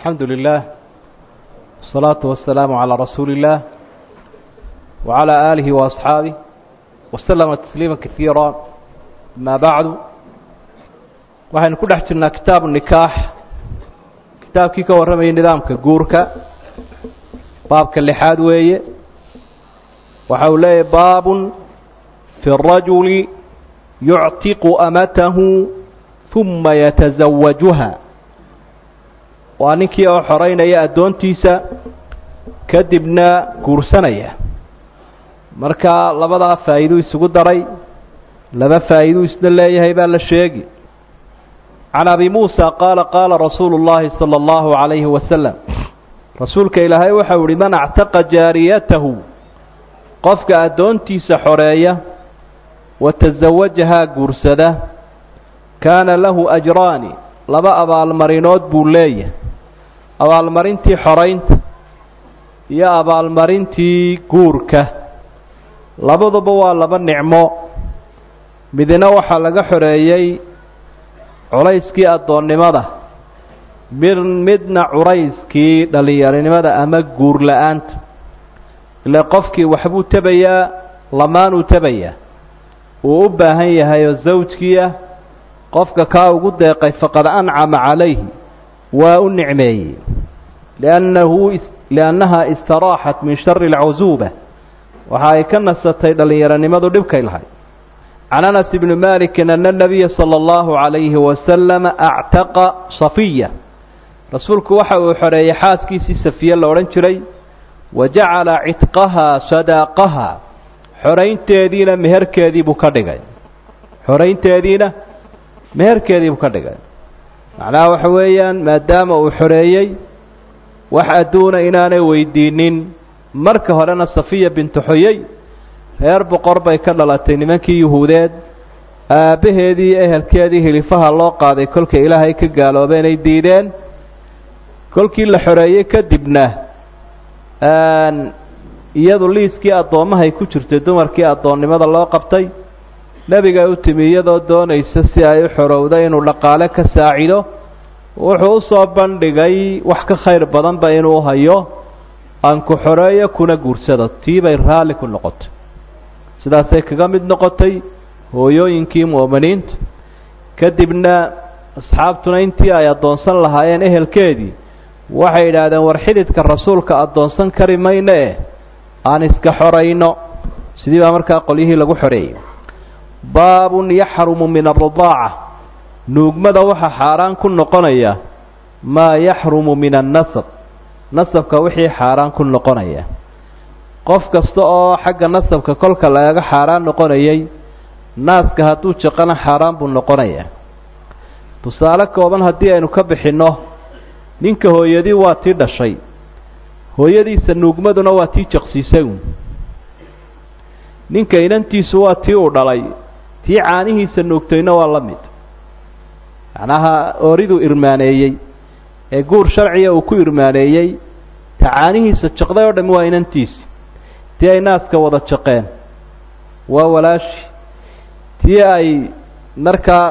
الحمد لله والصلاة والسلام على رسول الله وعلى آله وأصحابه وسلم تسليما كثيرا ما بعد waxaynu ku dhex jirnaa kitaabu nikaax kitaabkii ka warramayay nidaamka guurka baabka lixaad weeye waxa uu leeyahy baabun fi الrajuli yuctiqu amatahu ثuma yataزawajuha waa ninkii oo xoreynaya addoontiisa kadibna guursanaya marka labadaa faa'iiduu isugu daray laba faa'iiduu isna leeyahay baa la sheegi can abi muusa qaala qaala rasuulu اllahi salى اllahu عalayhi wasalam rasuulka ilaahay waxau ihi man actaqa jaariyatahu qofka addoontiisa xoreeya wa tasawajahaa guursada kaana lahu ajraani laba abaalmarinood buu leeyahay abaalmarintii xoraynta iyo abaalmarintii guurka labaduba waa laba nicmo midna waxaa laga xoreeyey culayskii addoonnimada mid midna curayskii dhallinyaronimada ama guur la-aanta ile qofkii waxbuu tebayaa lamaanuu tebayaa uu u baahan yahay oo zawjkii ah qofka kaa ugu deeqay faqad ancama calayhi waa u nicmeeyey liannahu liannaha istaraaxat min shari alcusuuba waxa ay ka nasatay dhallinyaronimadu dhibkay lahay can anas bni malikin ana nabiya sala allahu calayhi wasalama actaqa safiya rasuulku waxa uu xoreeyey xaaskiisii safiye la odhan jiray wa jacala cidqahaa sadaaqaha xoraynteediina meherkeedii buu ka dhigay xoraynteediina meherkeedii buu ka dhigay macnaha waxa weeyaan maadaama uu xoreeyey wax adduuna inaanay weydiinin marka horena safiya bintu xoyey reer boqor bay ka dhalatay nimankii yuhuudeed aabbaheedii iyo ehelkeedii hilifaha loo qaaday kolkay ilaahay ka gaaloobeenay diideen kolkii la xoreeyey kadibna iyadu liiskii addoommahay ku jirtay dumarkii addoonnimada loo qabtay nebigay u timi iyadoo doonaysa si ay u xorowda inuu dhaqaale ka saacido wuxuu u soo bandhigay wax ka khayr badanba inuu hayo aan ku xoreeyo kuna guursado tii bay raalli ku noqotay sidaasay kaga mid noqotay hooyooyinkii mu'miniinta kadibna asxaabtuna intii ay addoonsan lahaayeen ehelkeedii waxay yidhaahdeen war xididka rasuulka addoonsan kari mayno eh aan iska xorayno sidii baa markaa qolyihii lagu xoreeyey baabun yaxrumu min alridaaca nuugmada waxaa xaaraan ku noqonaya maa yaxrumu min annasab nasabka wixii xaaraan ku noqonaya qof kasta oo xagga nasabka kolka lagaga xaaraan noqonayay naaska hadduu jaqana xaaraan buu noqonayaa tusaale kooban haddii aynu ka bixinno ninka hooyadii waa tii dhashay hooyadiisa nuugmaduna waa tii jaqsiisagu ninka inantiisu waa tii uu dhalay tii caanihiisa nuugtayna waa la mid macnaha ooriduu irmaaneeyey ee guur sharciga uu ku irmaaneeyey ta caanihiisa jaqday oo dhami waa inantiisi tii ay naaska wada jaqeen waa walaashi tii ay markaa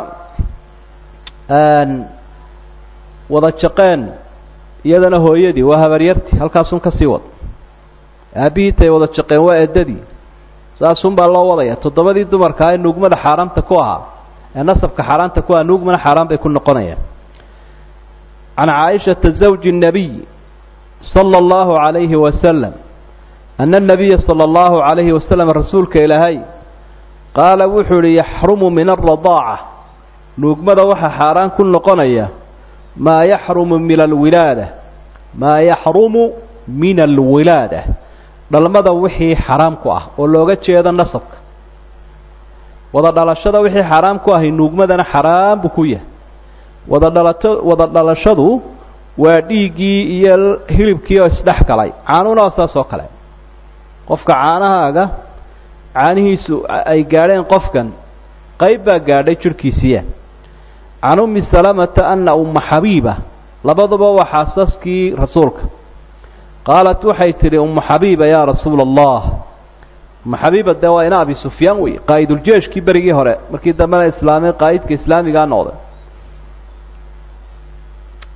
wada jaqeen iyadana hooyadii waa habaryartii halkaasun ka sii wad aabbihii tay wada jaqeen waa eddadii saasun baa loo wadaya toddobadii dumarkaa ee nuugmada xaaraamta ku ahaa ee nasabka xaaraanta ku ahaa nuugmana xaaraan bay ku noqonayaan can caaishata zawji الnabiy sala allahu calayhi wasalam ana الnabiya sala allahu calayhi wasalam rasuulka ilaahay qaala wuxuu ihi yaxrumu min alradaaca nuugmada waxaa xaaraan ku noqonaya maa yaxrumu min alwilaada maa yaxrumu min alwilaada dhalmada wixii xaraam ku ah oo looga jeedo nasabka wada dhalashada wixii xaaraam ku ahay nuugmadana xaraam buu ku yahay wada dhalato wada dhalashadu waa dhiiggii iyo hilibkii oo isdhex galay caanuna waa saas oo kale qofka caanahaaga caanihiisu ay gaadheen qofkan qayb baa gaadhay jirhkiisiiya can ummi salamata ana umma xabiiba labaduba waa xaasaskii rasuulka qaalat waxay tidhi ummu xabiiba yaa rasuula allah umma xabiiba dee waa ina abi sufyaan wey qaa'iduljeeshkii berigii hore markii dambena islaamay qaa'idka islaamigaa noqday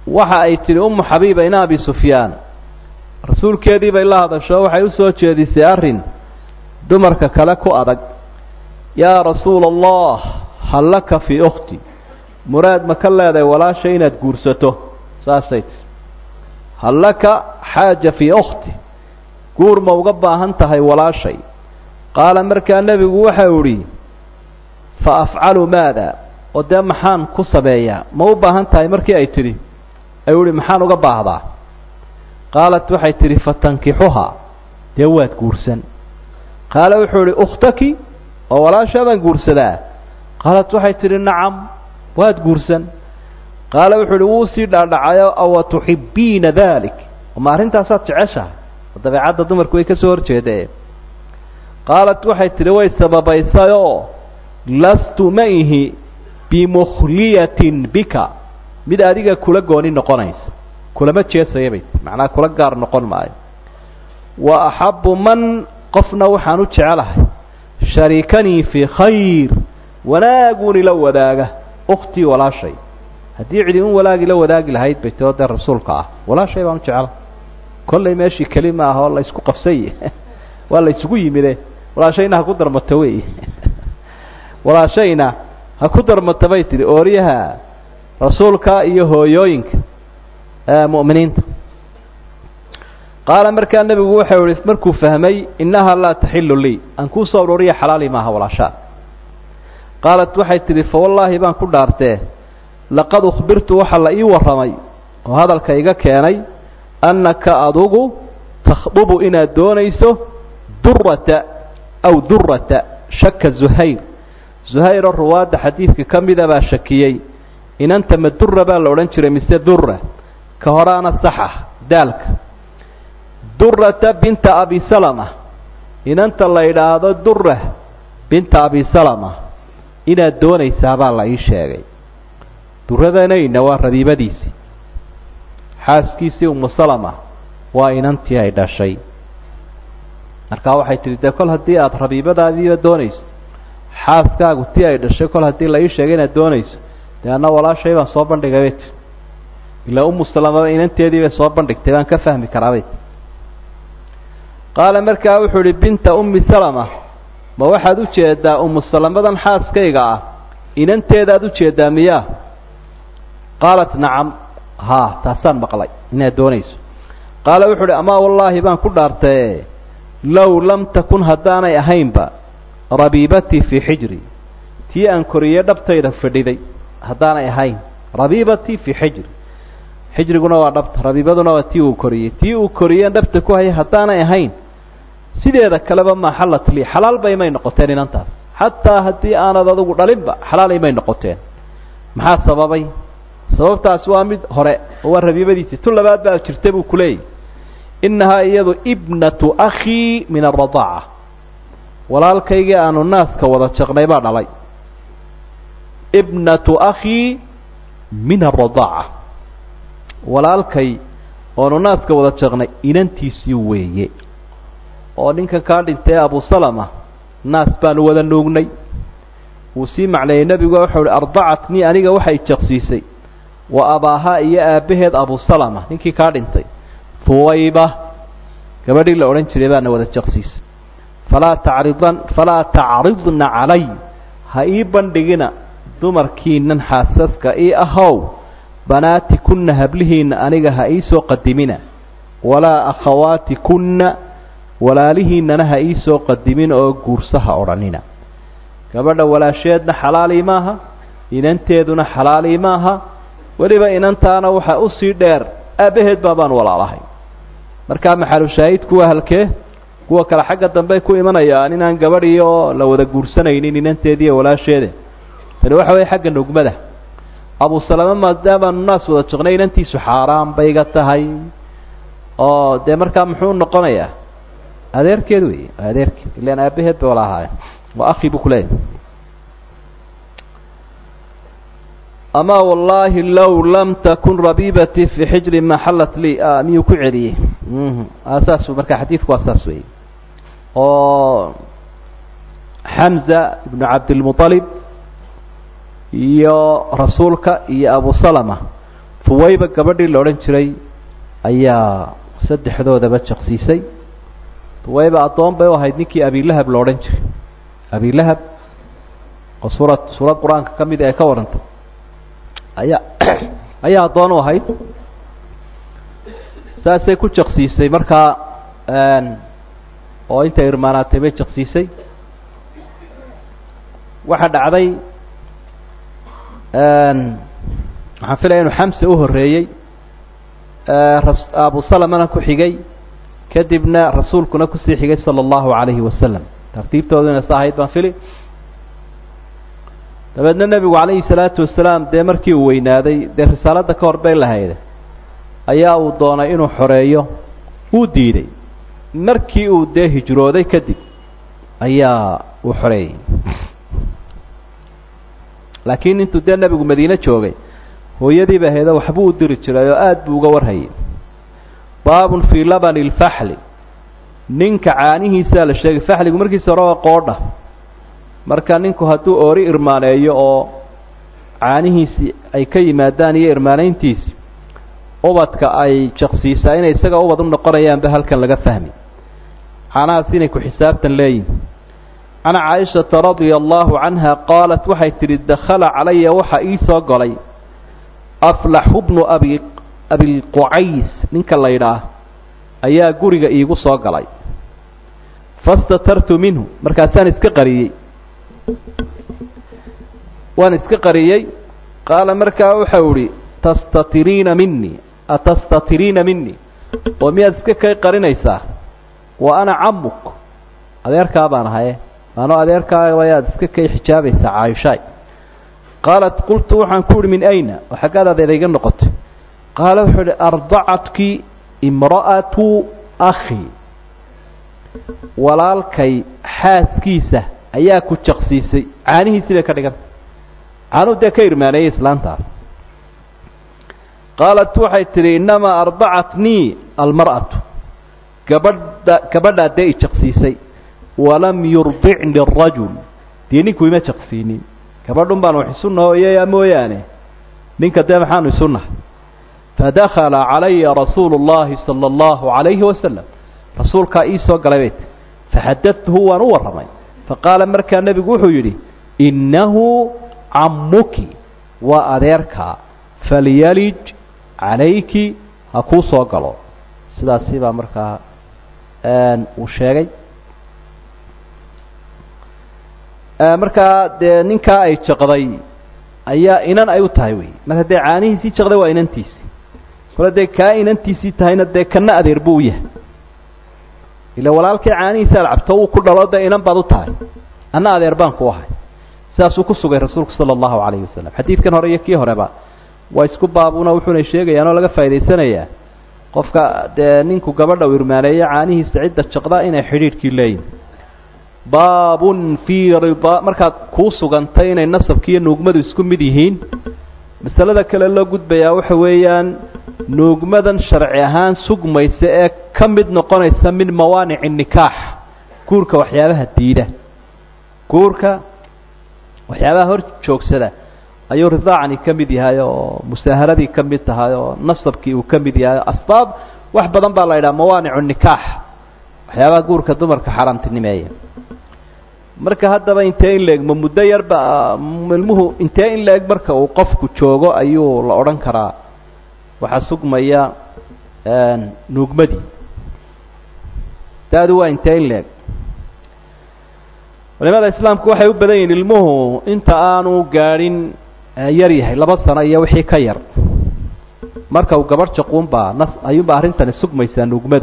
waxa ay tidhi umu xabiiba ina abi sufyaan rasuulkeedii bay la hadasho waxay u soo jeedisay arrin dumarka kale ku adag yaa rasuula allah hal laka fii ukhti muraad ma ka leedahay walaasha inaad guursato saasay tii hal laka xaaja fii ukhti guur ma uga baahan tahay walaashay qaala markaa nebigu waxau idhi fa afcalu maada oo dee maxaan ku sameeyaa ma u baahan tahay markii ay tidhi ayuu ihi maxaan uga baahdaa qaalat waxay tidhi fatankixuhaa dee waad guursan qaala wuxuu idhi ukhtaki oo walaashaadaan guursadaa qaalat waxay tidhi nacam waad guursan qaala wuxuu idhi wuu sii dhaadhacayo awa tuxibbiina dalik ma arrintaasaad jeceshahay oo dabeecadda dumarku way ka soo horjeedee qaalat waxay tidhi way sababaysayoo lastu ma ihi bimukhliyatin bika mid adiga kula gooni noqonaysa kulama jeesaya bay macnaa kula gaar noqon maayo wa axabbu man qofna waxaan u jecelahay sharikanii fii khayr wanaaguun ila wadaaga ukhtii walaashay haddii cidi un walaag ila wadaagi lahayd bay tio dee rasuulka ah walaashay baan u jecela kollay meeshii keli ma aha oo la isku qabsay waa la isugu yimide walaashayna ha ku darmato wey walaashayna ha ku darmata bay tidhi ooryaha rasuulka iyo hooyooyinka mu'miniinta qaala markaa nebigu waxau ihi markuu fahmay innahaa laa taxilu lii aan kuu soo ururiya xalaali maaha walaashaa qaalat waxay tidhi fa wallaahi baan ku dhaartee laqad ukhbirtu waxaa la ii warramay oo hadalka iga keenay annaka adugu takhdubu inaad doonayso durata aw durata shaka zuhayr zuhayroo ruwaadda xadiidka ka mida baa shakiyey inanta ma dura baa la odhan jiray mise dura ka horaana saxa daalka durata binta abi salama inanta la yidhaahdo dura binta abi salama inaad doonaysaabaa la ii sheegay duradanayna waa rabiibadiisii xaaskiisii umu salama waa inantii ay dhashay markaa waxay tidhi dee kol haddii aada rabiibadaadiiba doonayso xaaskaagu tii ay dhashay kol haddii la ii sheegay inaad doonayso dee anna walaashay baan soo bandhigay bay tii ilaa umu salamaba inanteedii bay soo bandhigtay baan ka fahmi karaa bay tii qaala markaa wuxuu idhi binta ummi salama ma waxaad u jeedaa umu salamadan xaaskayga ah inanteedaad u jeedaa miyaa qaalat nacam haa taasaan maqlay inaad doonayso qaala wuxuu uhi amaa wallaahi baan ku dhaartaye low lam takun haddaanay ahaynba rabiibatii fii xijri tii aan koriyey dhabtayda fadhiday haddaanay ahayn rabiibatii fii xijri xijriguna waa dhabta rabiibaduna waa tii uu koriyey tii uu koriyeen dhabta ku hayay haddaanay ahayn sideeda kaleba maa xallat lii xalaal bay may noqoteen inantaas xataa haddii aanad adugu dhalinba xalaalay may noqoteen maxaa sababay sababtaas waa mid hore oo waa rabiibadiisii tu labaad baa jirta buu kuleeyay innahaa iyadu ibnatu akhii min aradaaca walaalkaygii aanu naaska wada jaqnay baa dhalay ibnatu akhii min aradaaca walaalkay oonu naaska wada jaqnay inantiisii weeye oo ninkan kaa dhintay abu salama naas baanu wada nuugnay wuu sii macneeyey nebigu wuxuu uhi ardacatnii aniga waxay jaqsiisay wa abaahaa iyo aabbaheed abu salama ninkii kaa dhintay huwayba gabadhii la odhan jiray baana wada jaqsiisay falaa tacridan falaa tacridna calay ha ii bandhigina dumarkiinan xaasaska ii ahow banaati kunna hablihiinna aniga ha ii soo qadimina walaa akhawaati kunna walaalihiinnana ha ii soo qadimin oo guursaha odhanina gabadha walaasheedna xalaalii maaha inanteeduna xalaalii maaha weliba inantaana waxa usii dheer aabbaheed baabaan walaalahay markaa maxalushaahidku waa halkee kuwa kale xagga dambey ku imanayaan inaan gabadhii oo la wada guursanaynin inanteediiyo walaasheeda tani waxa weeye xagga nugmada abu salama maadaamaanu naas wada jaqnay inantiisu xaaraan bayga tahay oo dee markaa muxuu noqonayaa adeerkeed wey adeerkeed ilaan aabaheed bay wala ahaayeen waa akhi buu kuleeyahay ama wallaahi low lam takun rabiibatii fii xijri ma xallat lii miyuu ku celiyey saas marka xadiidku waa saas wey oo xamza ibnu cabdilmuطalib iyo rasuulka iyo abu salama tuwayba gabadhii la odhan jiray ayaa saddexdoodaba jaqsiisay tuwayba addoon bay u ahayd ninkii abilahab la odhan jiray abilahab oo suurad suurad qur-aanka ka mid ee ka warantay ayaa ayaa addoon u ahayd saasay ku jaqsiisay markaa oo intay irmaanaatay bay jaqsiisay waxaa dhacday waxaan filaya inu xamse u horreeyey abu salamana ku xigay kadibna rasuulkuna kusii xigay sala allahu calayhi wasalam tartiibtooduna sa ahayd baan fili dabeedna nebigu calayhi salaatu wasalaam dee markii uu weynaaday dee risaaladda ka hor bay lahayda ayaa uu doonay inuu xoreeyo wuu diiday markii uu dee hijrooday kadib ayaa uu xoreeyey laakiin intuu dee nebigu madiine joogay hooyadiiba ahaydoo waxbuu u diri jiray oo aada buu uga warhayay baabun fii labani lfaxli ninka caanihiisaa la sheegay faxligu markiisa hore waa qoodha marka ninku hadduu oori irmaaneeyo oo caanihiisii ay ka yimaadaan iyo irmaanayntiisi ubadka ay jaqsiisaa inay isaga ubad u noqonayaanba halkan laga fahmi caanahaas inay ku xisaabtan leeyihin can caaishata radia allahu canha qaalat waxay tidhi dakhala calaya waxaa ii soo golay aflaxu bnu abi abilqucays ninka la ydhaah ayaa guriga iigu soo galay fastatartu minhu markaasaan iska qariyey waan iska qariyey qaala markaa waxau ihi tastatiriina minii atastatiriina minii oo miyaad iska kay qarinaysaa wa ana camuk adeerkaa baan ahaye anoo adeerkaa ayaad iska kay xijaabaysaa caayishaay qaalat qultu waxaan ku uhi min ayna oo xaggaad adeer iga noqotay qaala wuxuu ihi ardacatki imra'atu akhi walaalkay xaaskiisa ayaa ku jaqsiisay caanihiisii bay ka dhiganta caanuu dee ka irmaaneeyey islaantaas qaalat waxay tidhi innamaa ardacatnii almar'atu gabadha gabadhaa dee i jaqsiisay walam yurdicni arajul dee ninku ima jaqsiinin gabadhun baan wax isu nooyaya mooyaane ninka dee maxaanu isu nahay fadakala calaya rasuulu اllahi salى اllahu عalayhi wasalam rasuulkaa ii soo galay bay ti faxadadtuhu waan u warramay faqaala markaa nebigu wuxuu yidhi innahu cammuki waa adeerkaa falyalij calayki ha kuu soo galo sidaasi baa markaa uu sheegay markaa dee ninkaa ay jaqday ayaa inan ay u tahay wey marka dee caanihiisii jaqday waa inantiisi kole dee kaa inantiisii tahayna dee kana adeer buu u yahay ila walaalkii caanihiisa alcabto uu ku dhalo dee inan baad u tahay anna adeer baan ku ahay sidaasuu ku sugay rasuulku sala allahu calayhi wasalam xadiidkan hore iyo kii horeba waa isku baabuna wuxuuna sheegayaan oo laga faa'idaysanayaa qofka dee ninku gabadha u irmaaneeyo caanihiisa cidda jaqda inay xidhiidhkii leeyihin baabun fii rida markaad kuu sugantay inay nasabki iyo nuugmadu isku mid yihiin masalada kale loo gudbayaa waxa weeyaan nuugmadan sharci ahaan sugmaysa ee ka mid noqonaysa min mawaanici nikaax guurka waxyaabaha diida guurka waxyaabaha hor joogsada ayuu ridaacani ka mid yahay oo musaaharadii ka mid tahay oo nasabkii uu ka mid yahay asbaab wax badan baa la yidhaha mawaanicu nikaax waxyaabaha guurka dumarka xaaraamtinimeeya marka haddaba intee in la-eg ma muddo yarba ilmuhu intee in la-eg marka uu qofku joogo ayuu la odhan karaa waxaa sugmaya nuugmadii da-du waa intee in la-eg culimada islaamku waxay u badan yihiin ilmuhu inta aanu gaadhin yar yahay laba sano iyo wixii ka yar marka uu gabadh jaquunbaa nas ayuunbaa arrintani sugmaysaa nuugmadu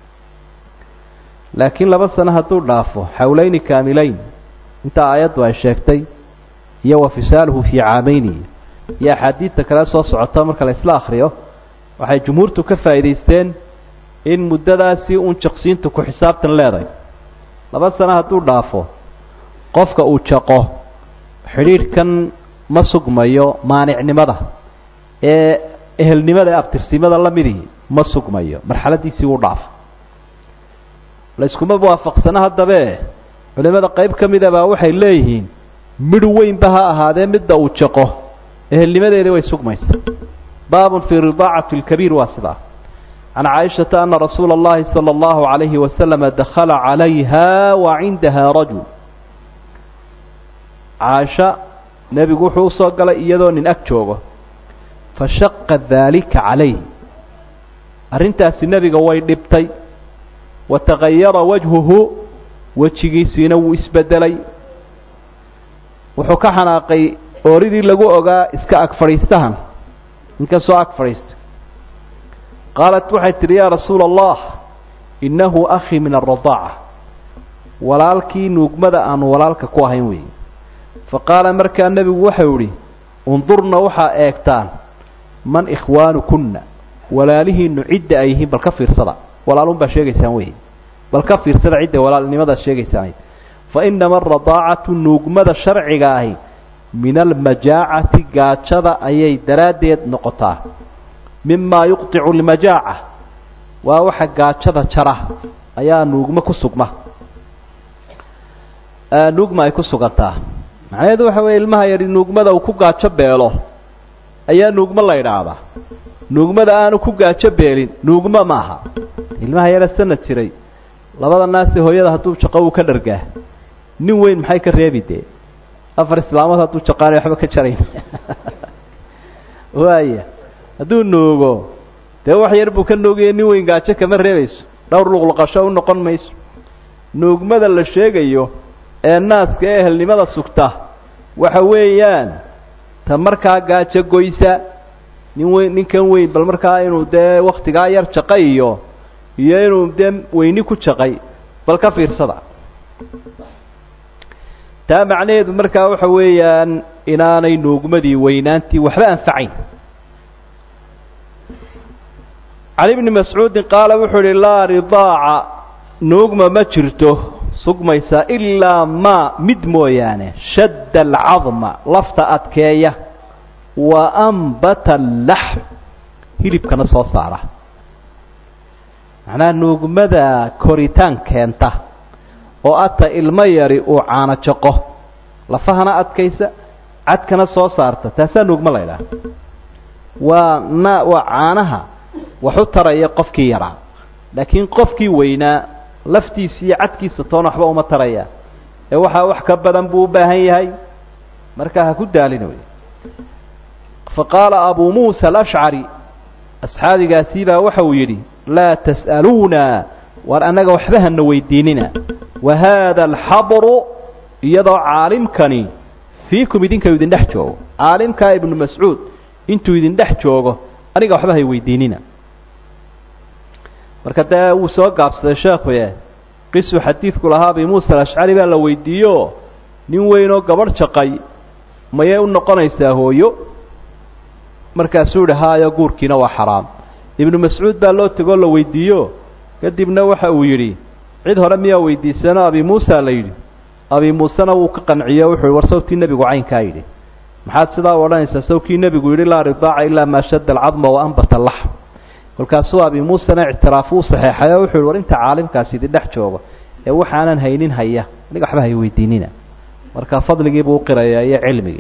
laakiin laba sano hadduu dhaafo xawleyni kaamileyn inta aayaddu ay sheegtay iyo wa fisaaluhu fii caameyni iyo axaadiidta kale soo socota marka la isla akriyo waxay jumhuurtu ka faa'idaysteen in muddadaasi uun jaqsiintu ku xisaabtan leedahay laba sano hadduu dhaafo qofka uu jaqo xidhiidhkan ma sugmayo maanicnimada ee ehelnimada ee abtirsimada la midii ma sugmayo marxaladiisii wuu dhaafo layskuma waafaqsano haddabe culimada qayb ka mida baa waxay leeyihiin midh weynba ha ahaadee midda uu jaqo ehelnimadeedii way sugmaysa baabun fii ridaacati اlkabiir waa sidaa can caaishata ana rasuula اllahi salى اllahu عalayhi wasalama dakhala calayha wa cindaha rajul caaisha nebigu wuxuu usoo galay iyadoo nin ag joogo fashaqa daalika calayh arrintaasi nebiga way dhibtay wa tagayara wajhuhu wejigiisiina wuu isbedelay wuxuu ka xanaaqay ooridii lagu ogaa iska ag fadhiistahan ninkasoo ag fadhiista qaalat waxay tidhi yaa rasuula allah innahu akhii min alradaaca walaalkii nuugmada aanu walaalka ku ahayn weeye fa qaala markaa nebigu waxau idhi undurna waxaa eegtaan man ikhwaanukunna walaalihiinu cidda ay yihiin bal ka fiirsada walaalun baa sheegaysaan wey bal ka fiirsada cidda walaalnimadaad sheegaysaan fa inama aradaacatu nuugmada sharciga ahi min almajaacati gaajada ayay daraaddeed noqotaa mimaa yuqticu lmajaaca waa waxa gaajada jara ayaa nuugmo ku sugma nuugma ay ku sugantaa macnaheedu waxa weeye ilmaha yadhi nuugmada uu ku gaajo beelo ayaa nuugmo la idhaahdaa nuugmada aanu ku gaajo beelin nuugmo maaha ilmaha yara sanad jiray labada naasi hooyada hadduu jaqo uu ka dhargaa nin weyn maxay ka reebi dee afar islaamood hadduu jaqaanay waxba ka jarayn waaya hadduu nuugo dee wax yar buu ka nuugaya nin weyn gaajo kama reebayso dhowr luqluqasho u noqon mayso nuugmada la sheegayo ee naaska ee ehelnimada sugta waxa weeyaan ta markaa gaajo goysa nin weyn ninkan weyn bal markaa inuu dee waktigaa yar jaqay iyo iyo inuu dee weyni ku jaqay bal ka fiirsada taa macnaheedu markaa waxa weeyaan inaanay nuugmadii weynaantii waxba anfacayn can ibni mascuudin qaala wuxuu ihi laa ridaaca nuugma ma jirto sugmaysa ilaa maa mid mooyaane shadda alcadma lafta adkeeya wa ambata allaxm hilibkana soo saara macnaha nuugmada koritaan keenta oo ata ilmo yari uu caano jaqo lafahana adkaysa cadkana soo saarta taasaa nuugmo la ydhaha waa na waa caanaha wax u taraya qofkii yaraa laakiin qofkii weynaa laftiisa iyo cadkiisa toona waxba uma taraya ee waxaa wax ka badan buu u baahan yahay markaa ha ku daalina wey fa qaala abuu muusa alashcari asxaabigaasii baa waxa uu yidhi laa tas'aluuna war annaga waxba hana weydiinina wa haada alxabru iyadoo caalimkani fiikum idinka idin dhex joogo caalimkaa ibnu mascuud intuu idin dhex joogo aniga waxba hay weydiinina marka dee wuu soo gaabsaday sheekuye qisuu xadiidku lahaa abi muusa alashcari baa la weydiiyo nin weynoo gabadh jaqay mayay u noqonaysaa hooyo markaasuu yihi haayo guurkiina waa xaraam ibnu mascuud baa loo tegoo la weydiiyo kadibna waxa uu yidhi cid hore miyaa weydiisano abi muusa la yidhi abi muusena wuu ka qanciyo wuxuu yihi war sawtii nebigu caynkaa yidhi maxaad sidaa u odhanaysaa sawkii nebigu yidhi laa ridaaca ilaa maa shadda alcadma wa ambata laxm kolkaasuu abi muusena ictiraafu u saxeexay oo wuxuu yihi war inta caalimkaasi idin dhex joogo ee waxaanan haynin haya aniga waxba hay weydiinina marka fadligii buu uqirayaa iyo cilmigii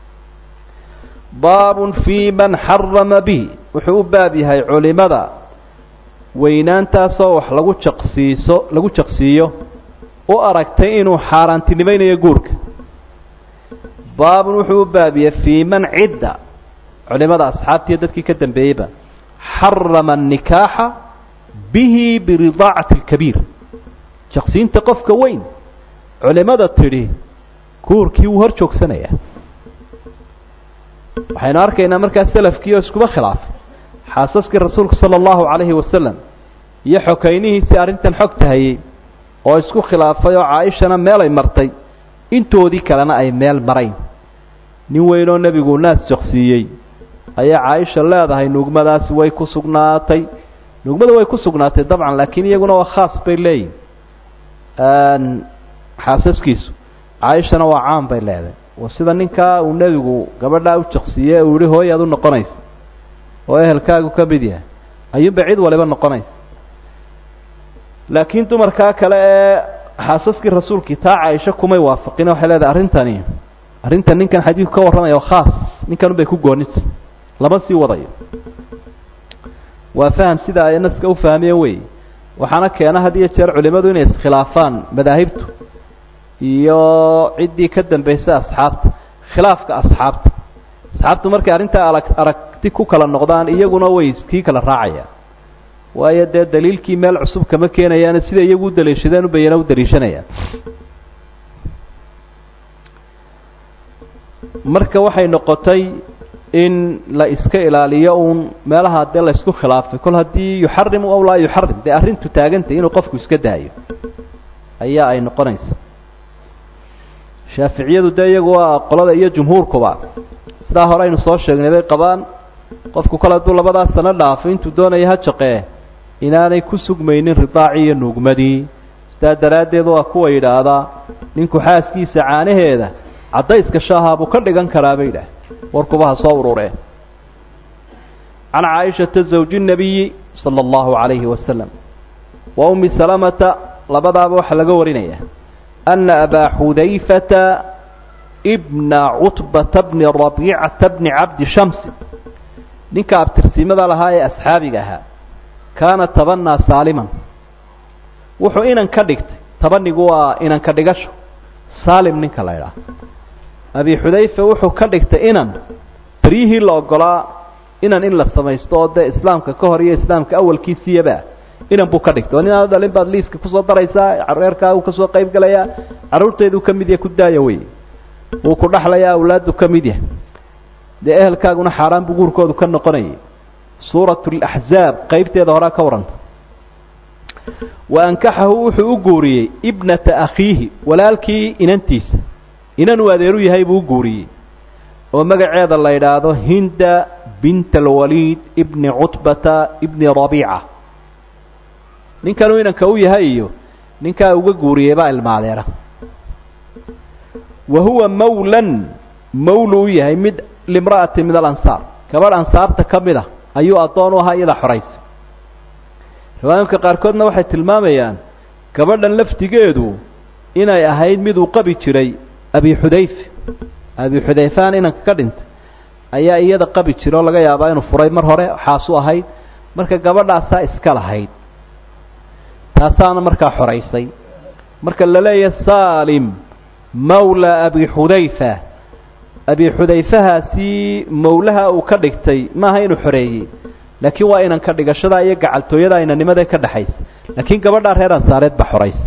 baabun fii man xarama bihi wuxuu u baab yahay culimada weynaantaasoo wax lagu jaqsiiso lagu jaqsiiyo u aragtay inuu xaaraantinimaynayo guurka baabun wuxuu u baabiyey fii man cidda culimada asxaabtiiyo dadkii ka dambeeyeyba xarama الnikaaxa bihi biridaacati اlkabiir jaqsiinta qofka weyn culimada tidhi guurkii wuu hor joogsanaya waxaynu arkaynaa markaa selafkii oo iskuba khilaafay xaasaskii rasuulka sala allahu calayhi wasalam iyo xokaynihiisii arrintan xogta hayey oo isku khilaafay oo caaishana meelay martay intoodii kalena ay meel marayn nin weynoo nebigu naas jaqsiiyey ayaa caaisha leedahay nuugmadaasi way ku sugnaatay nuugmada way ku sugnaatay dabcan laakiin iyaguna waa khaas bay leeyihin xaasaskiisu caaishana waa caan bay leedahay wa sida ninkaa uu nebigu gabadhaa u jaqsiiyey uu yihi hooy aad u noqonaysa oo ehelkaagu ka mid yahay ayuunbay cid waliba noqonaysa laakiin dumarkaa kale ee xaasaskii rasuulkii taa caaisho kumay waafaqin waxay leedahay arrintani arrintan ninkan xadiidku ka warramaya oo khaas ninkan unbay ku goonita lama sii wadayo waa faham sida ay naska u fahmeen wey waxaana keena had iyo jeer culimadu inay iskhilaafaan madaahibtu iyo ciddii ka dambaysay asxaabta khilaafka asxaabta asxaabtu markay arrintaa arag aragti ku kala noqdaan iyaguna way kii kala raacayaan waayo dee daliilkii meel cusub kama keenayaan sida iyagu u daliishadeen ubayana u daliishanayaan marka waxay noqotay in la iska ilaaliyo uun meelaha dee la isku khilaafay kol haddii yuxarimu aw laa yuxarim dee arrintu taagantay inuu qofku iska daayo ayaa ay noqonaysa shaaficiyadu dee iyagu waa qolada iyo jumhuurkuba sidaa hore aynu soo sheegnay bay qabaan qofku kole hadduu labadaas sano dhaafo intuu doonaya ha jaqee inaanay ku sugmaynin ridaacii iyo nuugmadii sidaa daraaddeed waa kuwa yidhaahdaa ninku xaaskiisa caanaheeda caddayska shaaha buu ka dhigan karaa bay yidhaah warkuba ha soo urureen can caaishata zawji nabiyi sala allahu calayhi wasalam wa ummi salamata labadaaba waxaa laga warinaya ana abaa xudayfata bna cutbata bni rabiicata bni cabdi shamsi ninka abtirsimada lahaa ee asxaabiga ahaa kaana tabanaa saaliman wuxuu inan ka dhigtay tabanigu waa inanka dhigasho saalim ninka la idhaah abi xudayfa wuxuu ka dhigtay inan beryihii la ogolaa inan in la samaysto oo dee islaamka ka hor iyo islaamka awalkiisiyaba inan buu ka dhigtay oo nin aanu dhalin baad liiska kusoo daraysaa reerkaagu kasoo qayb gelayaa carruurteeduu ka mid yahay ku daaya wey wuu ku dhaxlayaa awlaadu ka mid yahay dee ehelkaaguna xaaraan buu guurkoodu ka noqonayay suurat laxzaab qeybteeda horaa ka warranta wa ankaxahu wuxuu u guuriyey ibnata akhiihi walaalkii inantiisa inan uu adeeru yahay buu u guuriyey oo magaceeda la yidhaahdo hinda bint alwaliid ibni cutbata ibni rabiica ninkanuu inanka u yahay iyo ninkaa uga guuriyey baa ilmaadeera wa huwa mawlan mawlu u yahay mid limra'ati min alansaar gabadh ansaarta ka mid a ayuu addoon u ahaa iyada xoraysa riwaayinka qaarkoodna waxay tilmaamayaan gabadhan laftigeedu inay ahayd mid uu qabi jiray abi xudayfe abi xudayfaan inanka ka dhintay ayaa iyada qabi jira oo laga yaabaa inuu furay mar hore xaasu ahayd marka gabadhaasaa iska lahayd taasaana markaa xoraysay marka la leeyahay saalim mawla abi xudayfa abi xudayfahaasi mawlaha uu ka dhigtay maaha inuu xoreeyey laakiin waa inanka dhigashada iyo gacaltooyada inanimadae ka dhexaysa laakiin gabadhaa reer ansaareed baa xoraysa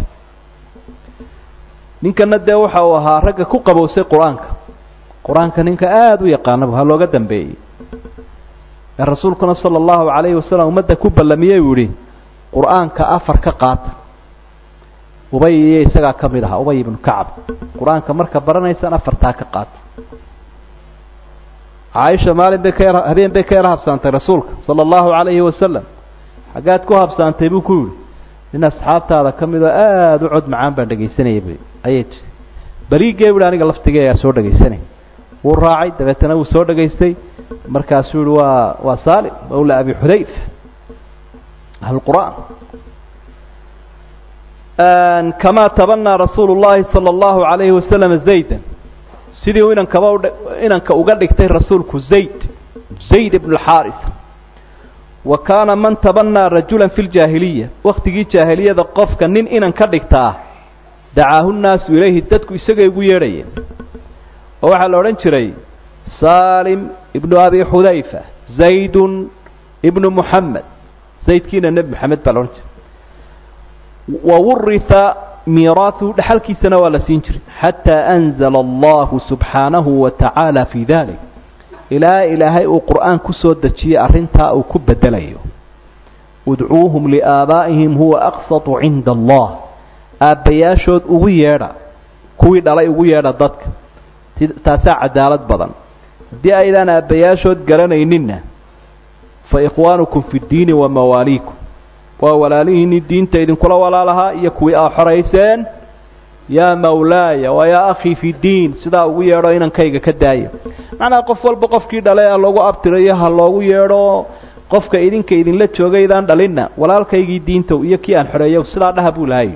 ninkana dee waxa uu ahaa ragga ku qabowsay qur-aanka qur-aanka ninka aada u yaqaanaba ha looga dambeeyey ee rasuulkuna sala allahu calayhi wasalam ummadda ku ballamiyey uu yihi qur-aanka afar ka qaata ubay iyo isagaa ka mid ahaa ubay ibnu kacab qur-aanka marka baranaysaan afartaa ka qaata caaisha maalin bay ka yar habeen bay ka yar habsaantay rasuulka sala allahu calayhi wasalam xaggaad ku habsaantay buu ku yihi nin asxaabtaada ka mid oo aada u cod macaan baan dhegaysanayay b ayay tii beriigee buhi aniga laftigee ayaa soo dhegaysanay wuu raacay dabeetana wuu soo dhegaystay markaasuu yihi waa waa saalim mawla abi xudayf ahlqur'aan kamaa tabanaa rasuulu llahi sala allahu calayhi wasalam zaydan sidii uu inankaba inanka uga dhigtay rasuulku zayd zayd ibn alxaaris wa kaana man tabanaa rajulan fi ljaahiliya waktigii jaahiliyada qofka nin inan ka dhigtaa dacaahu nnaasu ilayhi dadku isagay ugu yeedhayeen oo waxaa la odhan jiray saalim ibnu abi xudayfa zaydun ibnu muxamed zaydkiina nebi moxamed baa la odhan jiray wa wurita miiraahu dhexalkiisana waa la siin jiray xataa anzala allahu subxaanahu wa tacaala fii dalik ilaa ilaahay uu qur'aan ku soo dejiyey arrintaa uu ku bedelayo udcuuhum liaabaa'ihim huwa aqsatu cinda allah aabbayaashood ugu yeedha kuwii dhalay ugu yeedha dadka taasaa cadaalad badan haddii aydaan aabbayaashood garanayninna fa ikhwaanukum fi ddiini wa mawaaliikum waa walaalihiinii diinta idinkula walaalahaa iyo kuwii aa xorayseen yaa mawlaaya waa yaa akhii fi diin sidaa ugu yeedho inankayga ka daaya macnaha qof walba qofkii dhalay ha loogu abtirayo ha loogu yeedho qofka idinka idinla joogaydaan dhalinna walaalkaygii diintow iyo kii aan xoreeyow sidaa dhaha buu lahay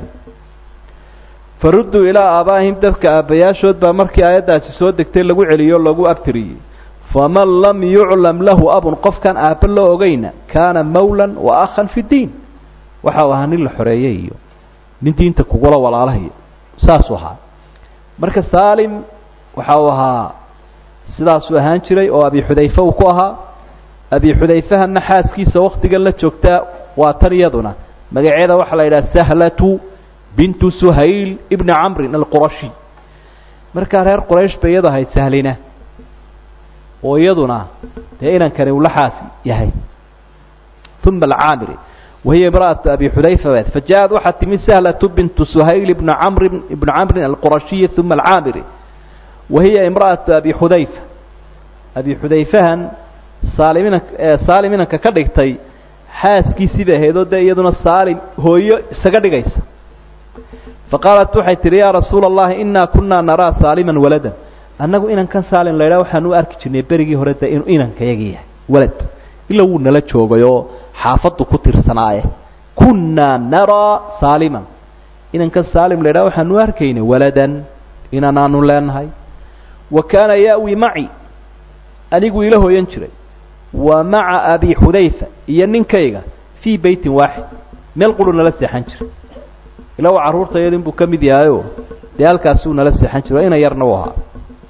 farudduu ilaa aabaa'ihim dadka aabbayaashood baa markii aayaddaasi soo degtay lagu celiyo o lagu abtiriyey faman lam yuclam lahu abun qofkaan aabba loo ogeyna kaana mawlan wa akhan fi ddiin waxa uu ahaa nin la xoreeyey iyo nin diinta kugula walaalahayo saasuu ahaa marka saalim waxa uu ahaa sidaasuu ahaan jiray oo abi xudayfe uu ku ahaa abi xudayfahana xaaskiisa waktigan la joogtaa waa tan iyaduna magaceeda waxaa la yidhaha sahlatu bintu suhayl ibni camrin alqurashi markaa reer quraysh bay iyadu ahayd sahlina oo iyaduna dee inankani uu la xaas yahay uma alcaamiri wahiya imra'atu abi xudayfa bed faja-ad waxaa timi sahlatu bintu suhayl ibna camri ibna camrin alqurashiyi uma alcaamiri wahiya imra'atu abi xudayfa abi xudayfahan saalimina saalim inanka ka dhigtay xaaskiisii bay ahayd oo dee iyaduna saalim hooyo isaga dhigaysa faqaalat waxay tihi yaa rasuula allahi inaa kunaa naraa saaliman waladan annagu inankan saalim la ydhaha waxaan u arki jirnay berigii hore de inuu inankayaga yahay walad ila wuu nala joogay oo xaafaddu ku tirsanaaye kunnaa naraa saaliman inankan saalim la ydhaha waxaan u arkaynay waladan inanaanu leenahay wa kaana ya'wi maci anigu ila hooyan jiray wa maca abi xudayfa iyo ninkayga fii beytin waaxid meel quru nala seexan jiray ila waa carruurtayada inbuu ka mid yahayo dee halkaasuu nala seexan jiray ina yarna u ahaa